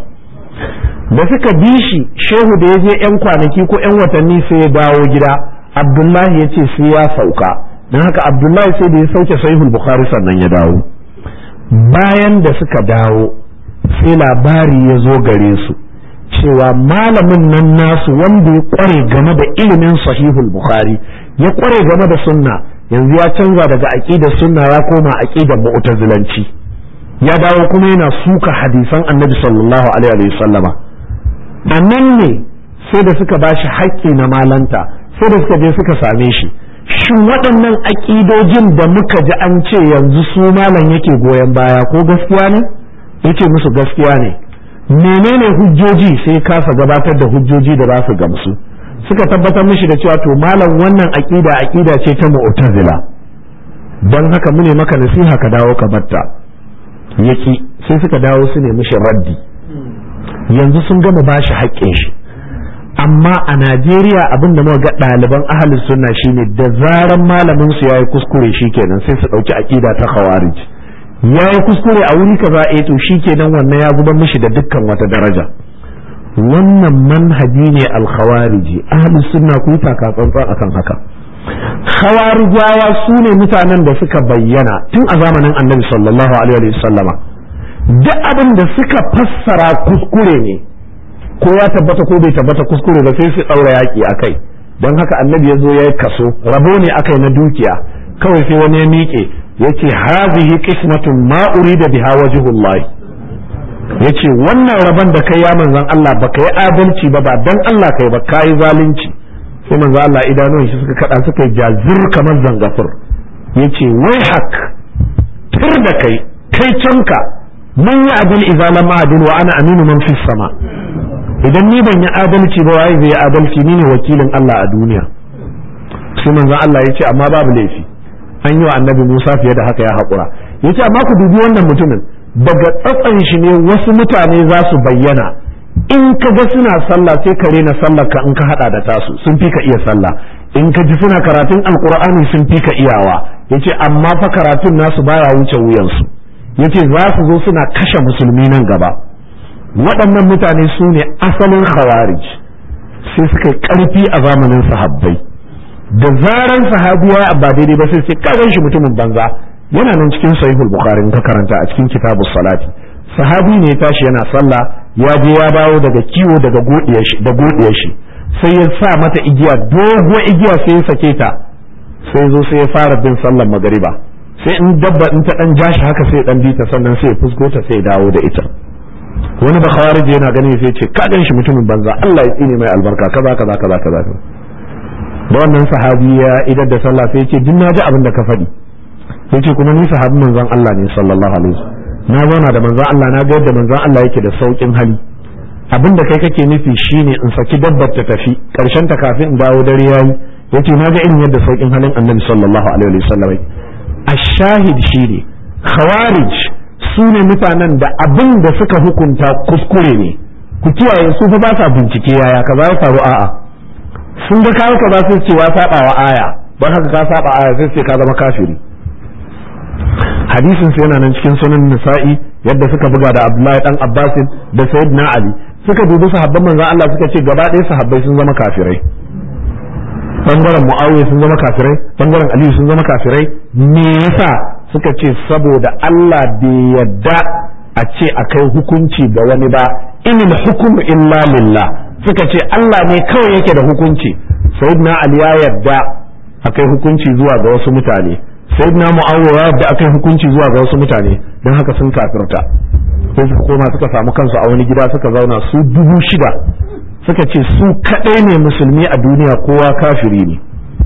da suka bi shi shehu da ya je yan kwanaki ko yan watanni sai ya dawo gida abdullahi ya ce sai ya sauka don haka abdullahi sai da ya sauke sahihul bukhari sannan ya dawo bayan da suka dawo sai labari ya zo gare su cewa malamin nan nasu wanda ya kware game da ilimin sahihul bukhari ya kware game da sunna yanzu ya canza daga aqidar sunna ya koma aqidar mu'tazilanci ya dawo kuma yana suka hadisan annabi sallallahu alaihi wa sallama a nan ne sai da suka bashi haƙƙi na malanta sai da suka je suka same shi shin waɗannan aƙidojin da muka ji an ce yanzu su malam yake goyon baya ko gaskiya ne yace musu gaskiya ne menene hujjoji sai kasa gabatar da hujjoji da za su gamsu suka tabbatar mishi da cewa to malam wannan aqida aqida ce ta mu'tazila dan haka mune maka nasiha ka dawo ka batta yaki sai suka dawo su ne mishi raddi yanzu sun gama bashi haƙƙin shi amma a Najeriya abin da muka ga ɗaliban ahalin sunna shine da zaran malamin su yayi kuskure shikenan sai su ɗauki aqida ta khawarij yayi kuskure a wuri kaza eh to shikenan wannan ya zubar mishi da dukkan wata daraja wannan manhaji ne al-khawariji ahlus sunna ku taka tsantsan akan haka khawarijawa su ne mutanen da suka bayyana tun a zamanin annabi sallallahu alaihi wa sallama duk abin da suka fassara kuskure ne ko ya tabbata ko bai tabbata kuskure ba sai su daura yaki akai don haka annabi ya zo ya yi kaso rabo ne akai na dukiya kawai sai wani ya miƙe yace hazihi qismatun ma urida biha wajhullahi yace wannan rabon da kai ya manzon Allah baka yi adalci ba ba dan Allah kai ba kai zalunci sai manzon Allah idanun shi suka kada suka jazir kamar zangafur yace wai hak tur da kai kai canka man ya adil idza lam adil wa ana aminu man fis sama idan ni ban yi adalci ba wai zai adalci ni ne wakilin Allah a duniya sai manzon Allah yace amma babu laifi an yi wa annabi Musa fiye da haka ya haƙura yace amma ku dubi wannan mutumin daga tsatsan shi ne wasu mutane za su bayyana in ka ga suna sallah sai ka rena sallar ka in ka hada da tasu sun fi ka iya sallah in ka ji suna karatun alkur'ani sun fi ka iyawa yace amma fa karatun nasu baya wuce wuyansu yace za su zo suna kashe musulmi nan gaba waɗannan mutane su ne asalin khawarij sai suka yi ƙarfi a zamanin sahabbai da zaran sahabiya ba daidai ba sai sai kagan shi mutumin banza yana nan cikin sahihul bukhari ka karanta a cikin kitabus salati sahabi ne ya tashi yana sallah ya je ya dawo daga kiwo daga godiyar shi da godiyar shi sai ya sa mata igiya dogo igiya sai ya sake ta sai zo sai ya fara bin sallar magariba sai in dabba in ta dan jashi haka sai ya dan bita sannan sai ya fusgo ta sai ya dawo da ita wani ba khawarij yana gani sai ya ce ka gan shi mutumin banza Allah ya tsine mai albarka kaza kaza kaza kaza da wannan sahabi ya idar da sallah sai ya ce din naji abin da ka faɗi yace kuma ni sahabin manzon Allah ne sallallahu alaihi wasallam na zauna da manzon Allah na ga yadda manzon Allah yake da saukin hali abin da kai kake nufi shine in saki dabbar ta tafi karshen ta kafin in dawo dare yayi yace na ga irin yadda saukin halin annabi sallallahu alaihi wasallam ashahid shine khawarij su ne mutanen da abin da suka hukunta kuskure ne ku kiyaye su fa ba sa bincike yaya kaza ya faru a'a sun ga kawo ka ba sai ce wa saba wa aya don haka ka saba aya sai ce ka zama kafiri hadisin sai yana nan cikin sunan nisa'i yadda suka buga da abdullahi dan abbasin da sayyidina ali suka dubi sahabban manzon Allah suka ce gaba ɗaya sahabbai sun zama kafirai bangaren muawiya sun zama kafirai bangaren aliyu sun zama kafirai me yasa suka ce saboda Allah bai yadda a ce a kai hukunci ga wani ba inil hukumu illa lillah suka ce Allah ne kawai yake da hukunci sayyidina ali ya yadda a kai hukunci zuwa ga wasu mutane sayyidina muawiya ya yadda a kai hukunci zuwa ga wasu mutane don haka sun kafirta sai suka koma suka samu kansu a wani gida suka zauna su dubu shida suka ce su kaɗai ne musulmi a duniya kowa kafiri ne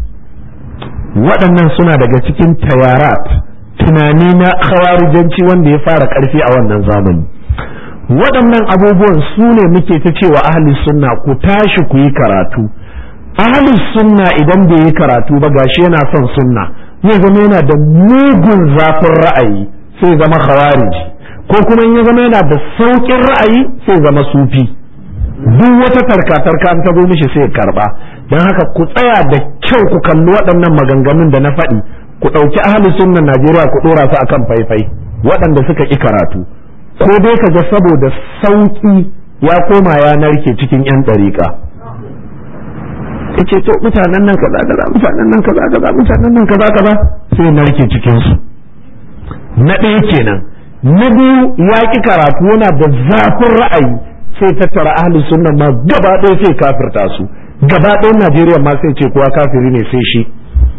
waɗannan suna daga cikin tayarat tunani na khawarijanci wanda ya fara ƙarfi a wannan zamani waɗannan abubuwan su ne muke ta cewa ahli sunna ku tashi ku yi karatu ahli sunna idan bai yi karatu ba gashi yana son sunna zai zama yana da mugun zafin ra'ayi sai zama khawariji ko kuma in ya zama yana da sauƙin ra'ayi sai zama sufi duk wata tarka-tarka an tabo mishi sai karba don haka ku tsaya da kyau ku kalli waɗannan maganganun da na faɗi ku ɗauki ahalin sunnan Najeriya ku ɗora su akan faifai waɗanda suka ƙi karatu ko dai ka ga saboda sauƙi ya koma ya narke cikin 'yan ɗariƙa yace to mutanen nan kaza kaza mutanen nan kaza kaza mutanen nan kaza kaza sai narke cikin su na ɗaya kenan na biyu ya ƙi karatu yana da zafin ra'ayi sai tattara ahli sunna ma gaba ɗaya sai kafirta su gaba ɗaya Najeriya ma sai ce kowa kafiri ne sai shi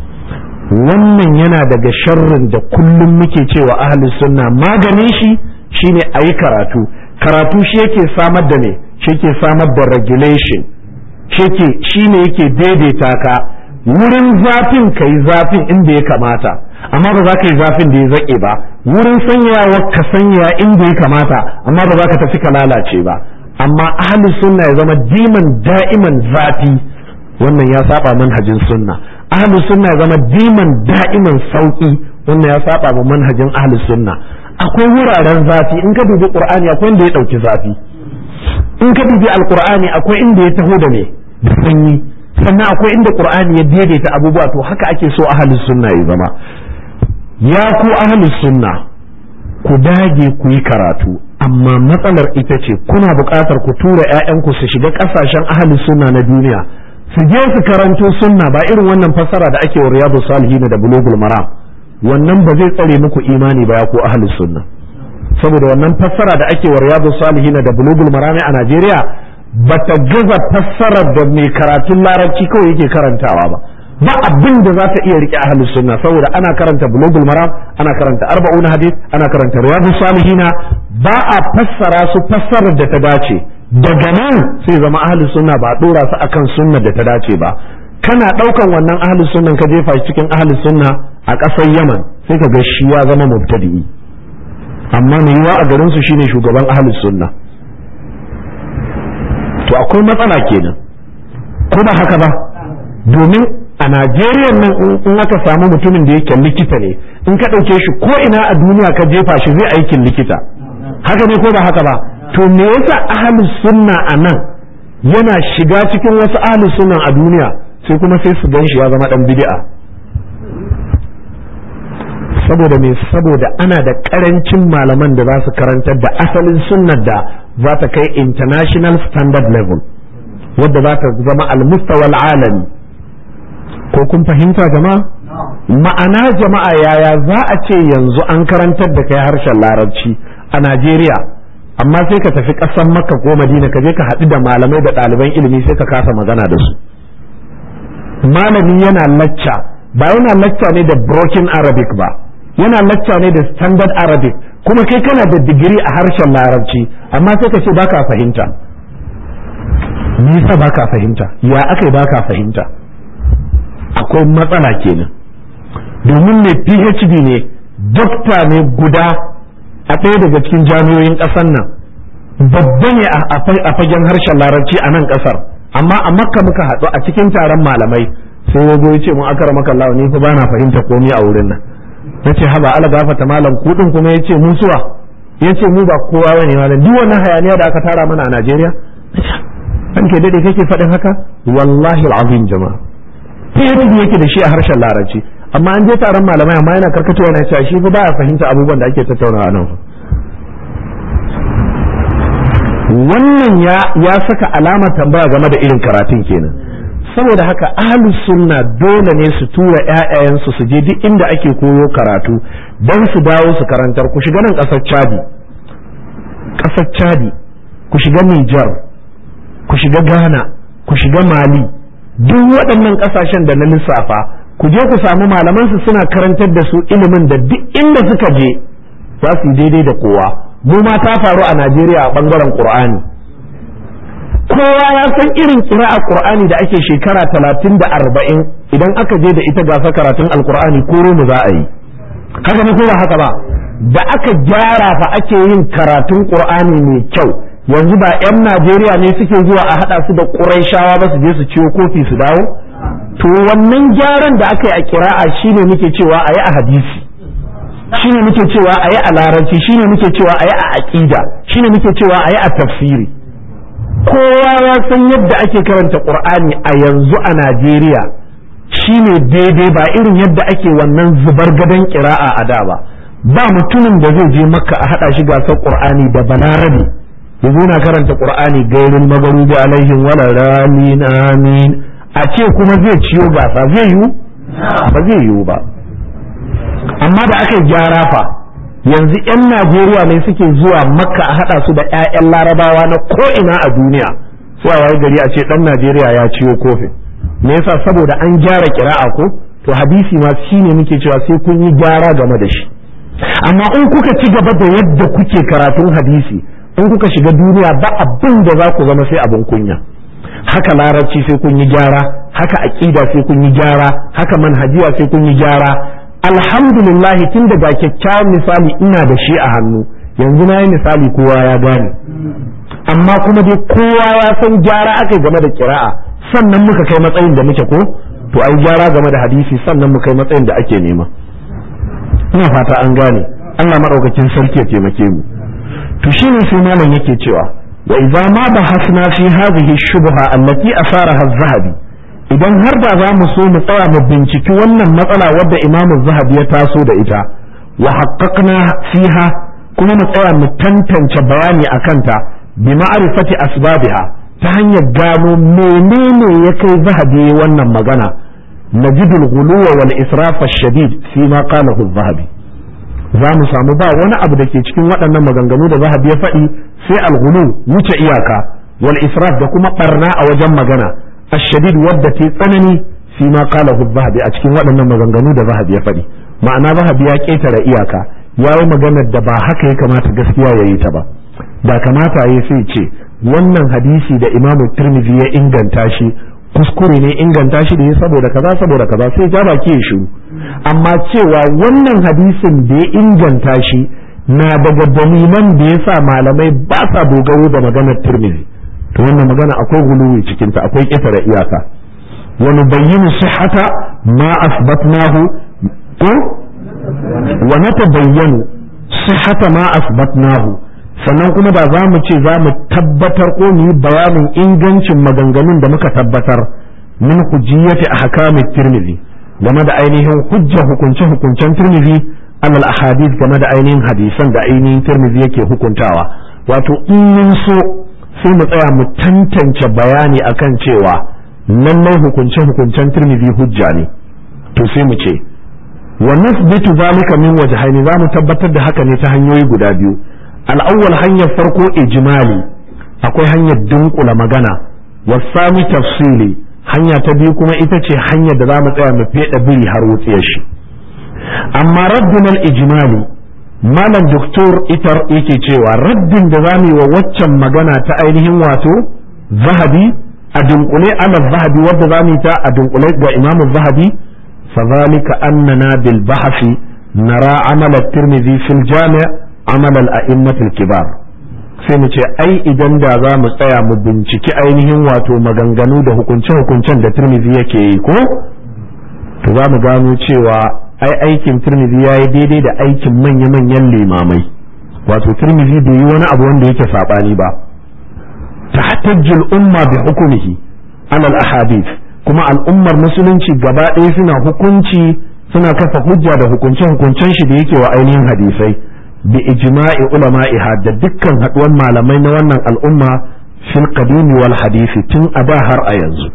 wannan yana daga sharrin da kullum muke cewa ahli sunna maganin shi shine a yi karatu karatu shi yake samar da ne shi yake samar da regulation shi ne yake daidaita ka wurin zafin ka yi zafin inda ya kamata amma ba za ka yi zafin da ya zaƙe ba wurin sanyawa ka sanya inda ya kamata amma ba za ka tafi ka lalace ba amma ahli sunna ya zama diman da'iman zafi wannan ya saba manhajin sunna ahli sunna ya zama diman da'iman sauki wannan ya saba ma manhajin ahli sunna akwai wuraren zafi in ka dubi qur'ani akwai inda ya dauki zafi in ka dubi alqur'ani akwai inda ya taho da ne da sanyi sannan akwai inda qur'ani ya daidaita abubuwa to haka ake so ahli sunna ya zama ya ku ahli sunna ku dage ku yi karatu amma matsalar ita ce kuna buƙatar ku tura 'ya'yanku su shiga ƙasashen ahli sunna na duniya su je su karanto sunna ba irin wannan fassara da ake wa riyadu salihin da bulugul maram wannan ba zai tsare muku imani ba ya ku ahli sunna saboda wannan fassara da ake wa riyadu salihin da bulugul maram a Najeriya bata gaza fassarar da mai karatun larabci kawai yake karantawa ba ba abin da za ta iya rike ahli sunna saboda ana karanta bulugul maram ana karanta arba'un hadith ana karanta riyadu salihina ba a fassara su fassarar da ta dace daga nan sai zama ahli sunna ba dora su akan sunnar da ta dace ba kana daukan wannan ahli sunnan ka jefa shi cikin ahli sunna a ƙasar Yaman sai ka ga shi ya zama mubtadi'i amma mai yiwa a garin su shine shugaban ahli sunna to akwai matsala kenan ko ba haka ba domin a Najeriya nan in aka samu mutumin da yake likita ne in ka ɗauke shi ko ina a duniya ka jefa shi zai aikin likita haka ne ko ba haka ba to me yasa ahlus sunna a nan yana shiga cikin wasu ahlus sunna a duniya sai kuma sai su gan shi ya zama dan bid'a saboda me saboda ana da karancin malaman da za su karantar da asalin sunnar da za ta kai international standard level wadda za ta zama al-mustawa alami ko kun fahimta jama'a ma'ana jama'a yaya za a ce yanzu an karantar da kai harshen larabci a Najeriya amma sai ka tafi ƙasar Makka ko Madina ka je ka haɗu da malamai da ɗaliban ilimi sai ka kasa magana da su malami yana lacca ba yana lacca ne da broken Arabic ba yana lacca ne da standard Arabic kuma kai kana da digiri a harshen larabci amma sai ka ce baka fahimta nisa baka fahimta ya aka baka fahimta akwai matsala kenan domin mai phd ne dokta ne guda a ɗaya daga cikin jami'oyin ƙasar nan babba ne a fagen harshen larabci a nan ƙasar amma a makka muka haɗu a cikin taron malamai sai ya zo ya ce mun akara maka Allah ni fa bana fahimta komai a wurin nan nace haba ala gafata malam kudin kuma yace mu suwa yace mu ba kowa bane malam duk wannan hayaniya da aka tara mana a Najeriya ranke dade kake faɗin haka wallahi al'azim jama'a fiye yake da shi a harshen larabci amma an je taron malamai amma yana karkatowa na cewa shi fa baya fahimta abubuwan da ake tattaunawa nan wannan ya ya saka alamar tambaya game da irin karatun kenan saboda haka ahlus sunna dole ne su tura ƴaƴayensu su je duk inda ake koyo karatu don su dawo su karantar ku shiga nan ƙasar Chadi ƙasar Chadi ku shiga Niger ku shiga Ghana ku shiga Mali duk waɗannan ƙasashen da na lissafa ku je ku samu malaman su suna karantar da su ilimin da duk inda suka je za su yi daidai da kowa mu ma ta faru a Najeriya a bangaren Qur'ani kowa ya san irin kira'a Qur'ani da ake shekara talatin da arba'in idan aka je da ita gasa karatun alkur'ani ko mu za a yi haka ne ko ba haka ba da aka gyara fa ake yin karatun Qur'ani mai kyau yanzu ba 'yan Najeriya ne suke zuwa a haɗa su da Qurayshawa ba su je su ciwo kofi su dawo to wannan gyaran da aka yi a kira'a shine muke cewa a yi a hadisi shine muke cewa a yi a larabci shine muke cewa a yi a aƙida shine muke cewa a yi a tafsiri kowa ya san yadda ake karanta ƙur'ani a yanzu a najeriya shine daidai ba irin yadda ake wannan zubar gadon ƙira'a a da ba ba mutumin da zai je makka a haɗa shi gasar ƙur'ani da balarabe ya zo na karanta ƙur'ani gairin magarubi alaihim wala ramin amin a ce kuma zai ciyo gasa zai yiwu ba zai yiwu ba amma da aka gyara fa yanzu 'yan najeriya ne suke zuwa makka a haɗa su da 'ya'yan larabawa na ko'ina a duniya sai a waye gari a ce ɗan najeriya ya ciyo kofin me yasa saboda an gyara kira'a ko to hadisi ma shine muke cewa sai kun yi gyara game da shi amma in kuka ci gaba da yadda kuke karatun hadisi in kuka shiga duniya ba abin da za ku zama sai abin kunya haka larabci sai kun yi gyara haka aqida sai kun yi gyara haka manhajiya sai kun yi gyara alhamdulillah tun daga kyakkyawan misali ina da shi a hannu yanzu na yi misali kowa ya gane amma kuma dai kowa ya san gyara aka game da kira'a sannan muka kai matsayin da muke ko to ai gyara game da hadisi sannan muka kai matsayin da ake nema ina fata an gane Allah madaukakin sarki ya taimake mu to shine sai malam yake cewa wa idza ma bahasna fi hadhihi shubha allati asaraha az-zahabi idan har da za mu so mu tsaya mu binciki wannan matsala wadda imamu zahabi ya taso da ita wa haqqaqna fiha kuma mu tsaya mu tantance bayani akan ta bi ma'rifati asbabiha ta hanyar gano menene ya kai zahabi wannan magana najidul ghuluwa wal israf ash-shadid fi ma qalahu zahabi za mu samu ba wani abu da ke cikin waɗannan maganganu da zahabi ya faɗi sai al-ghulu wuce iyaka wal israf da kuma barna a wajen magana الشديد wadda ta tsanani fi ma qala zahabi a cikin waɗannan maganganu da zahabi ya faɗi ma'ana zahabi ya ƙetare iyaka ya yi maganar da ba haka ya kamata gaskiya ya yi ta ba da kamata ya sai ce wannan hadisi da imamu tirmidhi ya inganta shi kuskure ne inganta shi da ya saboda kaza saboda kaza sai ja baki ya shiru amma cewa wannan hadisin da ya inganta shi na daga dalilan da ya sa malamai ba sa dogaro da maganar tirmidhi to wannan magana akwai guluwi cikin ta akwai ƙetare iyaka wa nubayyinu sihhata ma asbatnahu ko wa natabayyanu sihhata ma asbatnahu sannan kuma da za mu ce za mu tabbatar ko mu yi bayanin ingancin maganganun da muka tabbatar min hujjiyati ahkamit tirmidhi game da ainihin hujja hukunce hukuncen tirmidhi alal ahadith game da ainihin hadisan da ainihin tirmidhi yake hukuntawa wato in mun so sai mu tsaya mu tantance bayani akan cewa lallai hukunce hukuncen tirmidhi hujja ne to sai mu ce wa nasbitu zalika min wajhaini za mu tabbatar da haka ne ta hanyoyi guda biyu al'awwal hanyar farko ijmali akwai hanyar dunkula magana wasani tafsili hanya ta biyu kuma ita ce hanyar da za mu tsaya mu feda biri har wutsiyar shi amma raddin al-ijmali malam doktor itar yake cewa raddin da za mu yi wa waccan magana ta ainihin wato zahabi a dunkule ala zahabi wadda za mu yi ta a dunkule ga imamu zahabi فذلك أننا بالبحث نرى عمل الترمذي في الجامع عمل الأئمة الكبار sai mu ce ai idan da za mu tsaya mu binciki ainihin wato maganganu da hukunce-hukuncen da turmizi yake yi ko to za mu gano cewa ai aikin turmizi ya yi daidai da aikin manya-manyan limamai wato turmizi bai yi wani abu wanda yake saɓani ba tahtajjul umma bi hukumihi alal ahadith kuma al'ummar musulunci gaba ɗaya suna hukunci suna kafa hujja da hukunce-hukuncen shi da yake wa ainihin hadisai bi ijma'i ulama'iha da dukkan haɗuwan malamai na wannan al'umma fil qadimi wal hadisi tun a da har a yanzu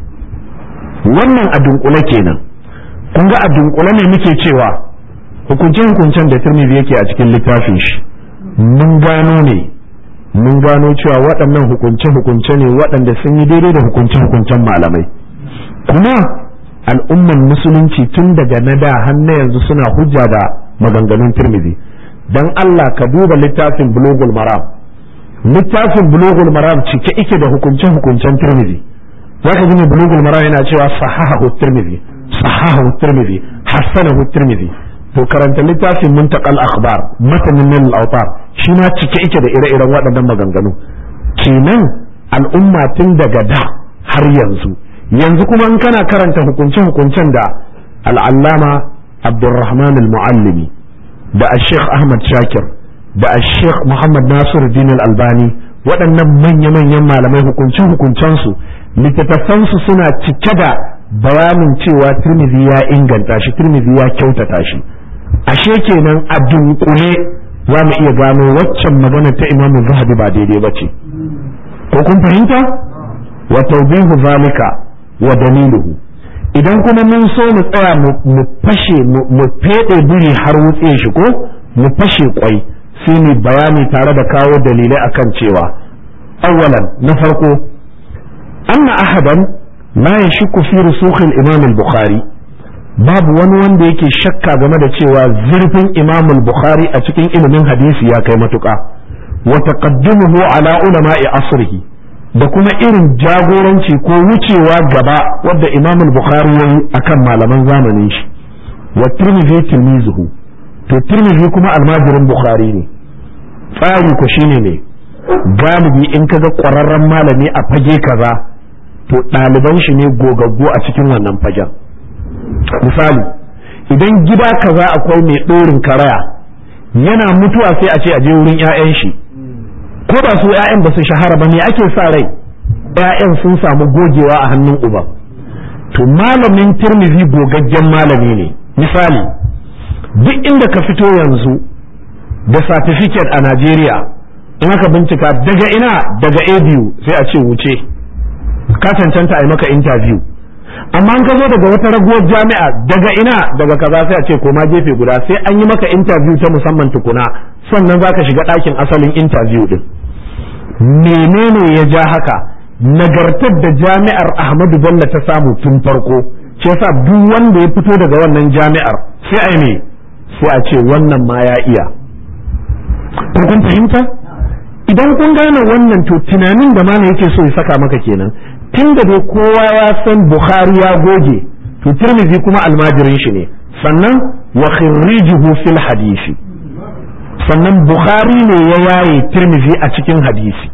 wannan a dunkule kenan kun ga a dunkule ne muke cewa hukunce-hukuncen da Tirmidhi yake a cikin littafin shi mun gano ne mun gano cewa waɗannan hukunce-hukunce ne waɗanda sun yi daidai da hukunce-hukuncen malamai kuma al'umman musulunci tun daga na da har na yanzu suna hujja da maganganun Tirmidhi dan Allah ka duba littafin bulugul maram littafin bulugul maram cike ike da hukunce-hukuncen Tirmidhi zaka ji ne bulugul maram yana cewa sahahu Tirmidhi sahahu Tirmidhi hasanahu Tirmidhi to karanta littafin muntaqal akhbar matanin min al-awtar shi ma cike ike da ire-iren waɗannan maganganu kenan al'umma tun daga da har yanzu yanzu kuma in kana karanta hukunce-hukuncen da al'allama abdurrahman al-muallimi da al-sheikh ahmad shakir da al-sheikh muhammad nasir din al-albani waɗannan manya-manyan malamai hukunce-hukuncensu littattafansu suna cike da bayanin cewa turmizi ya inganta shi turmizi ya kyautata shi ashe kenan a dunkule za mu iya gano waccan magana ta imamu zahabi ba daidai ba ce ko kun fahimta wa tawbihu zalika wa daliluhu idan kuma mun so mu tsaya mu fashe mu fede biri har wutse shi ko mu fashe kwai sai mu bayani tare da kawo dalilai akan cewa awwalan na farko anna ahadan la yashku fi rusukh al-imam al-bukhari babu wani wanda yake shakka game da cewa zurfin imam al-bukhari a cikin ilimin hadisi ya kai matuƙa wa taqaddumuhu ala ulama'i asrihi da kuma irin jagoranci ko wucewa gaba wadda imam al-bukhari yayi akan malaman zamanin shi wa tirmidhi tilmizuhu to tirmidhi kuma almajirin bukhari ne tsari ko shine ne galibi in kaga ƙwararren malami a fage kaza to ɗaliban shi ne gogaggo a cikin wannan fagen misali idan gida kaza akwai mai ɗorin karaya yana mutuwa sai a ce a je wurin 'ya'yan shi ko ba su 'ya'yan ba su shahara ba me ake sa rai 'ya'yan sun samu gogewa a hannun uba to malamin tirmizi gogaggen malami ne misali duk inda ka fito yanzu da certificate a Najeriya in aka bincika daga ina daga ABU sai a ce wuce ka cancanta a yi maka interview amma an ka zo daga wata raguwar jami'a daga ina daga kaza sai a ce koma gefe guda sai an yi maka interview ta musamman tukuna sannan za ka shiga ɗakin asalin interview din menene ya ja haka nagartar da jami'ar ahmadu bello ta samu tun farko shi yasa duk wanda ya fito daga wannan jami'ar sai a ne sai a ce wannan ma ya iya kun fahimta idan kun gane wannan to tunanin da mana yake so ya saka maka kenan tun da dai kowa ya san bukhari ya goge to tirmidhi kuma almajirin shi ne sannan wa khirrijuhu fil hadisi sannan bukhari ne ya yaye tirmidhi a cikin hadisi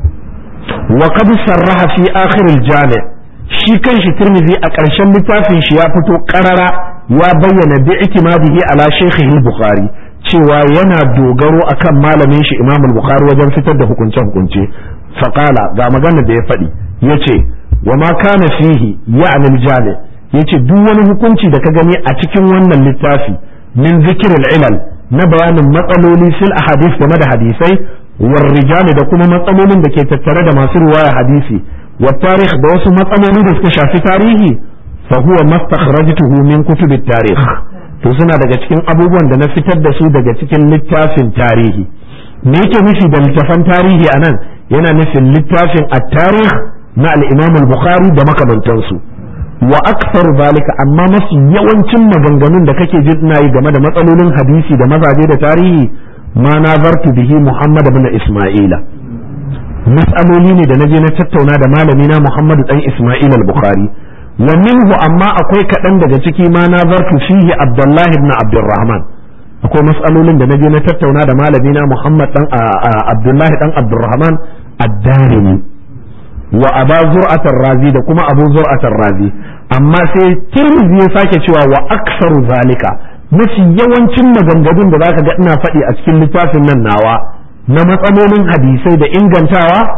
wa qad sarraha fi akhir al jami' shi kanshi tirmidhi a ƙarshen littafin shi ya fito qarara ya bayyana bi itimadihi ala shaykhihi al-bukhari cewa yana dogaro akan malamin shi imam al-bukhari wajen fitar da hukunce hukunce faqala ga magana da ya faɗi yace wa ma kana fihi ya'ni al-jami yace duk wani hukunci da ka gani a cikin wannan littafi min zikril ilal na bayanin matsaloli fil ahadith game da hadisai war rijali da kuma matsalolin da ke tattare da masu riwaya hadisi wa tarikh da wasu matsaloli da suka shafi tarihi fa huwa mastakhrajtuhu min kutub at-tarikh to suna daga cikin abubuwan da na fitar da su daga cikin littafin tarihi me yake nufi da littafan tarihi anan yana nufin littafin at-tarikh na al-Imam al-Bukhari da makamantansu wa aktsaru zalika amma mafi yawancin maganganun da kake jin ina yi game da matsalolin hadisi da mazaje da tarihi ma nazartu bihi Muhammad ibn Isma'ila mas'aloli ne da naje na tattauna da malami na Muhammad dan Isma'il al-Bukhari wa minhu amma akwai kaɗan daga ciki ma nazartu fihi Abdullah ibn Abdurrahman akwai mas'alolin da naje na tattauna da malami na Muhammad dan Abdullah dan Abdurrahman ad-Darimi wa aba zur'atar razi da kuma abu zur'atar razi amma sai tirmidhi ya sake cewa wa aksaru zalika mafi yawancin maganganun da zaka ga ina faɗi a cikin littafin nan nawa na matsalolin hadisai da ingantawa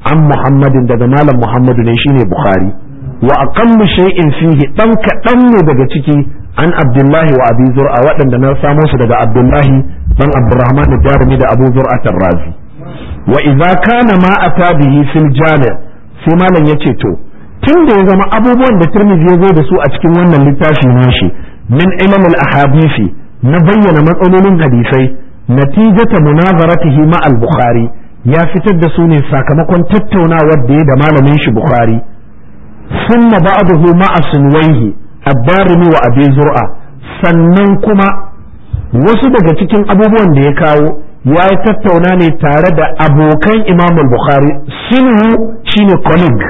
an muhammadin daga malam muhammadu ne shine bukhari wa aqallu shay'in fihi dan kaɗan ne daga ciki an abdullahi wa abi zur'a waɗanda na samo su daga abdullahi dan abdurrahman da jarumi da abu zur'a tarrazi wa idza kana ma ata bihi fil jami' sai malam yace to tun da ya zama abubuwan da tirmidhi ya zo da su a cikin wannan littafi nashi min ilm al ahadisi na bayyana matsalolin hadisai natijata munazaratihi ma al bukhari ya fitar da su ne sakamakon tattaunawar da ya da malamin shi bukhari sunna ba'dahu ma'a sunwaihi ad-darimi wa abi zur'a sannan kuma wasu daga cikin abubuwan da ya kawo ya yi tattauna ne tare da abokan imam bukhari sinu shine colleague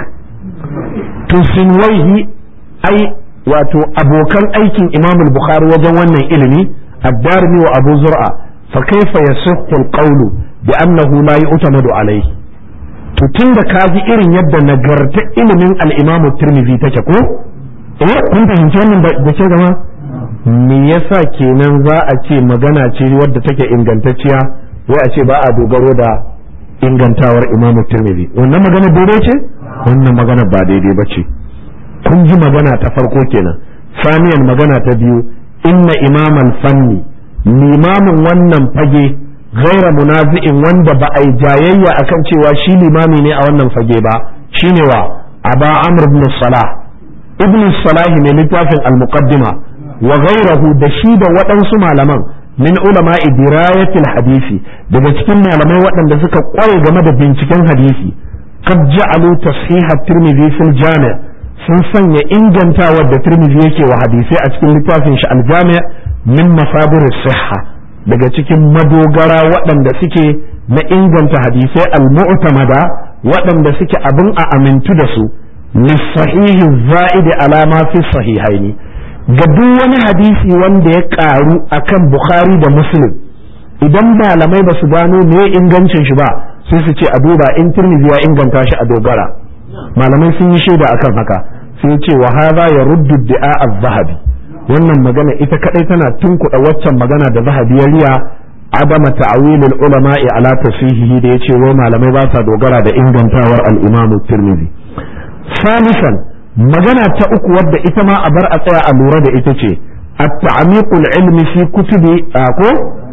to sinwaihi ai wato abokan aikin imam bukhari wajen wannan ilimi ad-darimi wa abu zur'a fa kaifa yasihhu al-qawlu bi annahu la yu'tamadu alayhi to tunda ka ji irin yadda nagarta ilimin al-imam tirmidhi take ko eh kun fahimci wannan da ke gama me yasa kenan za a ce magana ce wadda take ingantacciya wai a ce ba a dogaro da ingantawar imamu tirmidhi wannan magana daidai ce wannan magana ba daidai ba ce kun ji magana ta farko kenan saniyan magana ta biyu inna imaman fanni limamin wannan fage gaira munazi'in wanda ba a yi jayayya akan cewa shi limami ne a wannan fage ba shine wa aba amr ibn salah ibn salah ne littafin al-muqaddima wa gairahu da shi da waɗansu malaman min ulama dirayatil hadisi daga cikin malamai waɗanda suka kware game da binciken hadisi qad ja'alu tashih at-tirmidhi fil jami' sun sanya ingantawar da tirmidhi yake wa hadisai a cikin littafin shi al-jami' min masadir sihha daga cikin madogara waɗanda suke na inganta hadisai al-mu'tamada waɗanda suke abin a amintu da su lissahihi za'idi alama fi sahihaini ga duk wani hadisi wanda ya karu akan Bukhari da Muslim idan malamai ba su gano me ingancin shi ba sai su ce a duba in Tirmidhi ya inganta shi a dogara malamai sun yi shaida akan haka sai ce wa hadha yaruddu di'a az-zahabi wannan magana ita kadai tana tunkuɗa waccan magana da zahabi ya riya adama ta'wilul ulama'i ala tasihihi da yace wai malamai ba sa dogara da ingantawar al-Imam Tirmidhi salisan magana ta uku wadda ita ma a bar a tsaya a lura da ita ce التعميق العلمي في كتب أكو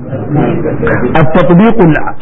التطبيق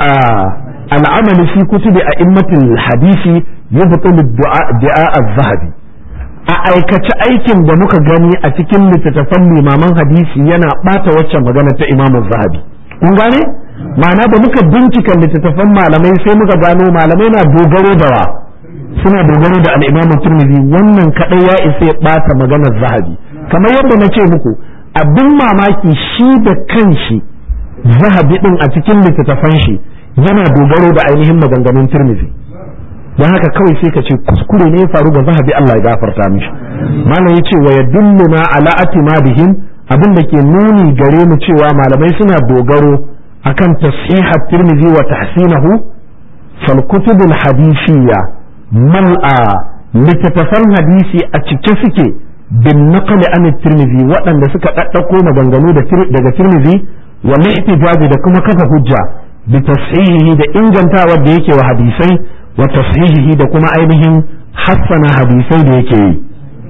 العمل في كتب أئمة الحديث يبطل الدعاء الذهبي a aikace aikin da muka gani a cikin littattafan limaman hadisi yana ɓata waccan magana ta imamu zahabi kun gane ma'ana da muka bincika littattafan malamai sai muka gano malamai na dogaro da wa suna dogaro da al'imamu turmizi wannan kaɗai ya isa ya ɓata maganar zahabi kamar yadda na ce muku abin mamaki shi da kanshi zahabi ɗin a cikin littattafan shi yana dogaro da ainihin maganganun turmizi don haka kawai sai ka ce kuskure ne ya faru ga zahabi Allah ya gafarta mishi malam yace wa yadulluna ala atimadihim abin da ke nuni gare mu cewa malamai suna dogaro akan tashihat tirmizi wa tahsinahu fal kutubul hadisiyya mal'a littattafan hadisi a cike suke bin naqli an tirmizi waɗanda suka ɗaɗɗako maganganu daga tirmizi wal ihtijaji da kuma kafa hujja bi tashihihi da ingantawa da yake wa hadisai wa tashihihi da kuma ainihin hassana hadisai da yake yi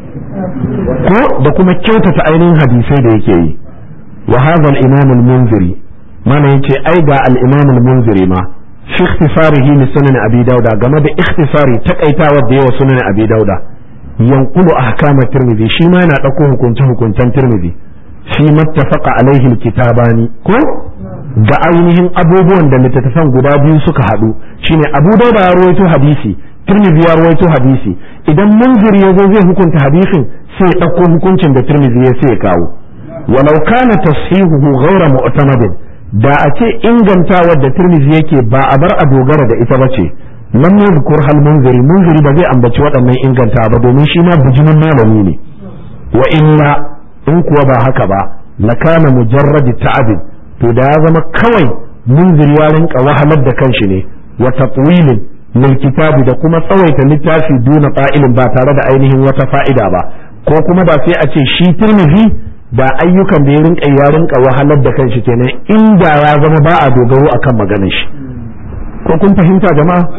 ko da kuma kyautata ainihin hadisai da yake yi wa hadha al-imam al-munziri mana yace ai ga al-imam al-munziri ma fi ikhtisarihi li sunan abi dauda game da ikhtisari takaitawa da yawa sunan abi dauda yanqulu ahkam at-tirmidhi shi ma yana dauko hukuncin hukuncen tirmidhi fi mattafaqa alaihi al-kitabani ko ga ainihin abubuwan da littattafan guda biyu suka haɗu shine abu dauda ya rawaito hadisi tirmidhi ya rawaito hadisi idan munziri ya zo zai hukunta hadisin sai ya ɗauko hukuncin da tirmidhi ya sai ya kawo walau kana tashihuhu ghayra mu'tamadin da a ce ingantawar da tirmidhi yake ba a bar a dogara da ita bace lam yadhkur hal munziri munziri ba zai ambaci waɗannan inganta ba domin shi ma bijimin malami ne wa illa in kuwa ba haka ba lakana mujarrad ta'abin to da ya zama kawai munziri ya rinka wahalar da kanshi ne wa tatwilin lil kitabi da kuma tsawaita littafi duna fa'ilin ba tare da ainihin wata fa'ida ba ko kuma ba sai a ce shi tirmidhi da ayyukan da ya rinka ya rinka wahalar da kanshi kenan inda ya zama ba a dogaro akan maganar shi ko kun fahimta jama'a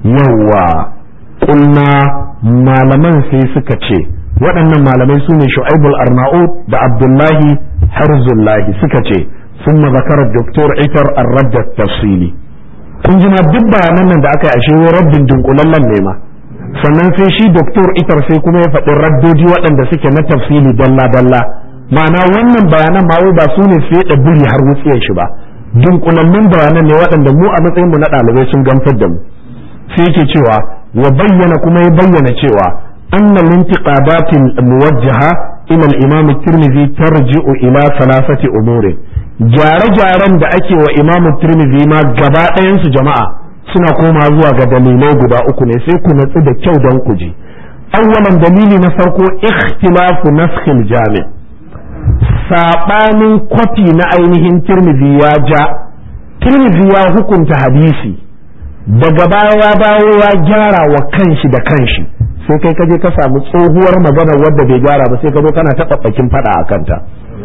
yawwa kulna malaman sai suka ce waɗannan malamai su ne shu'aibul arnaud da abdullahi harzullahi suka ce sun mazakarar doktor itar arradda tafsili kun ji ma duk bayanan nan da aka yi ashe rabbin dunkulallen ne ma sannan sai shi doktor itar sai kuma ya faɗi raddodi waɗanda suke na tafsili dalla dalla ma'ana wannan bayanan ma wai ba su ne sai da buri har wutsiyar shi ba dunkulallun bayanan ne waɗanda mu a matsayin mu na ɗalibai sun gamsar da mu sai yake cewa wa bayyana kuma ya bayyana cewa anna lintiqabatil muwajjaha ila al-imam at-tirmidhi tarji'u ila thalathati umuri gyare-gyaren da ake wa imam at-tirmidhi ma gaba ɗayan su jama'a suna koma zuwa ga dalilai guda uku ne sai ku natsu da kyau don ku ji awwalan dalili na farko ikhtilafu naskhil jami' sabanin kwafi na ainihin tirmidhi ya ja tirmidhi ya hukunta hadisi daga baya ya dawo ya gyara wa kanshi da kanshi sai kai kaje ka samu tsohuwar magana wadda bai gyara ba sai ka zo kana taɓaɓɓakin faɗa a kanta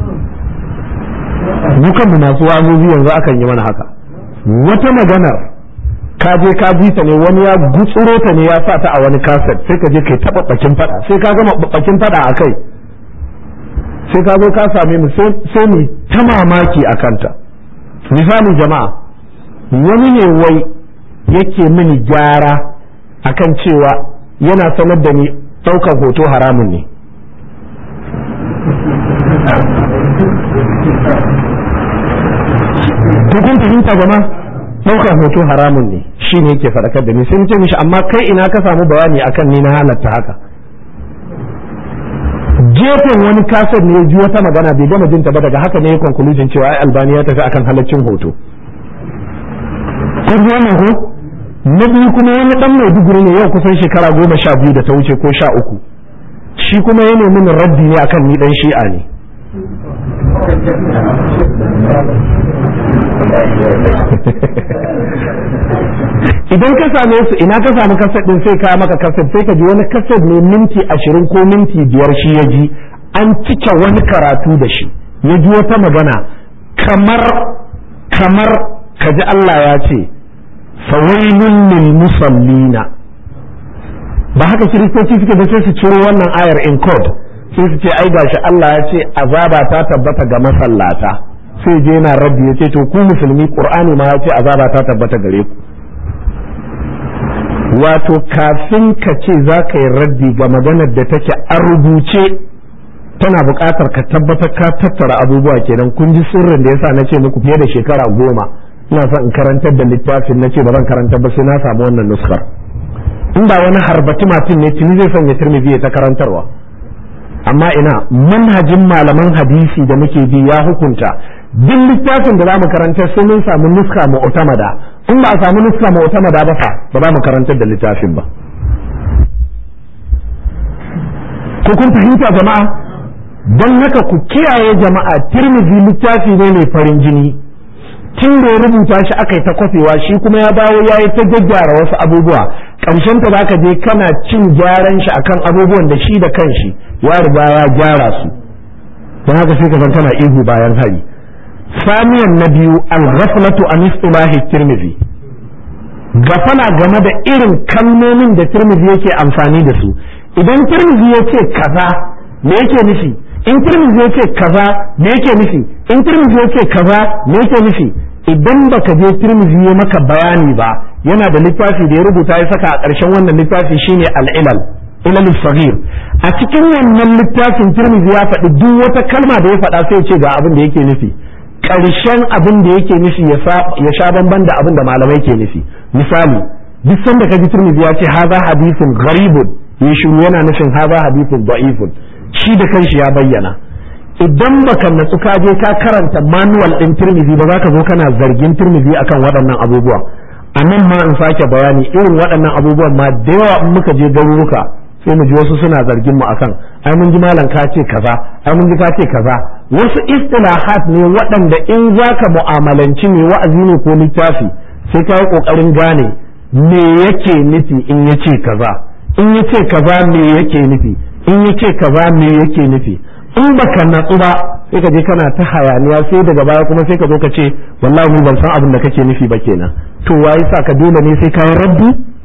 dukan mu masu wa'azozi yanzu akan yi mana haka wata maganar ka je ka ji ta ne wani ya gutsuro ta ne ya sa ta a wani kaset sai ka je kai taɓaɓɓakin faɗa sai ka gama ɓaɓɓakin faɗa a kai sai ka zo ka same mu sai mu ta mamaki a kanta misali jama'a wani ne wai yake mini gyara akan cewa yana sanar da ni ɗaukar hoto haramun ne to kun fahimta gama ɗaukar hoto haramun ne shi ne yake faɗakar da ni sai ce mishi amma kai ina ka samu bayani akan ni na halatta haka gefen wani kasar ne ya ji wata magana bai gama jinta ba daga haka ne ya conclusion cewa ai albani ya tafi akan halaccin hoto kun wannan ko na biyu kuma wani dan maiduguri ne yau kusan shekara goma sha biyu da ta wuce ko sha uku shi kuma ya nemi min raddi ne akan ni dan shi'a ne idan ka same su ina ka samu kaset din sai ka maka kaset sai ka ji wani kaset ne minti ashirin ko minti biyar shi ya ji an cike wani karatu da shi ya ji wata magana kamar kamar ka ji Allah ya ce fawailun lil musallina ba haka kiristoci suke da sai su ciro wannan ayar in code sai su ce ai gashi Allah ya ce azaba ta tabbata ga masallata sai je yana rabbi ya ce to ku musulmi qur'ani ma ya ce azaba ta tabbata gare ku wato kafin ka ce za ka yi raddi ga maganar da take a rubuce tana buƙatar ka tabbatar ka tattara abubuwa kenan kun ji sirrin da yasa na ce muku fiye da shekara goma ina son in karantar da littafin na ce ba zan karantar ba sai na samu wannan nuskar in ba wani harbati matin ne tuni zai sanya tirmidhi ta karantarwa amma ina manhajin malaman hadisi da muke bi ya hukunta duk littafin da za mu karantar sai mun samu nuska mu'tamada in ba a samu nuska mu'tamada ba fa ba za mu karantar da littafin ba ko kun fahimta jama'a don haka ku kiyaye jama'a tirmidhi littafi ne mai farin jini tun da ya rubuta shi aka yi ta kwafewa shi kuma ya bawo ya yi ta gyaggyara wasu abubuwa ƙarshen ta zaka je kana cin gyaran shi akan abubuwan da shi da kanshi ya riga ya gyara su don haka sai ka san kana ihu bayan hari samiyan na biyu al-ghaflatu an istilahi tirmidhi gafala game da irin kalmomin da tirmidhi yake amfani da su idan tirmidhi ya ce kaza me yake nufi in tirmidhi ya ce kaza me yake nufi in tirmidhi ya ce kaza me yake nufi idan baka je tirmidhi ya maka bayani ba yana da littafi da ya rubuta ya saka a ƙarshen wannan littafi shine al-ilal ilal saghir a cikin wannan littafin tirmidhi ya faɗi duk wata kalma da ya faɗa sai ce ga abin da yake nufi ƙarshen abin da yake nufi ya sha bamban da abin da malamai ke nufi misali duk sanda ka ji tirmidhi ya ce haza hadisin gharibun ya shiru yana nufin haza hadisin da'ifun shi da kanshi ya bayyana idan baka natsu ka je ka karanta manual din tirmidhi ba za ka zo kana zargin tirmidhi akan waɗannan abubuwa a nan ma in sake bayani irin waɗannan abubuwan ma da yawa in muka je garuruka sai mu ji wasu suna zargin mu akan ai mun ji malam ka ce kaza ai mun ji ka ce kaza wasu istilahat ne waɗanda in zaka mu'amalanci mai wa'azi ne ko littafi sai ka yi kokarin gane me yake nufi in yace kaza in yace kaza me yake nufi in yace kaza me yake nufi in baka natsu ba sai ka je kana ta hayaniya sai daga baya kuma sai ka zo ka ce wallahi ban san abin da kake nufi ba kenan to waye sa ka dole ne sai ka yi rabbi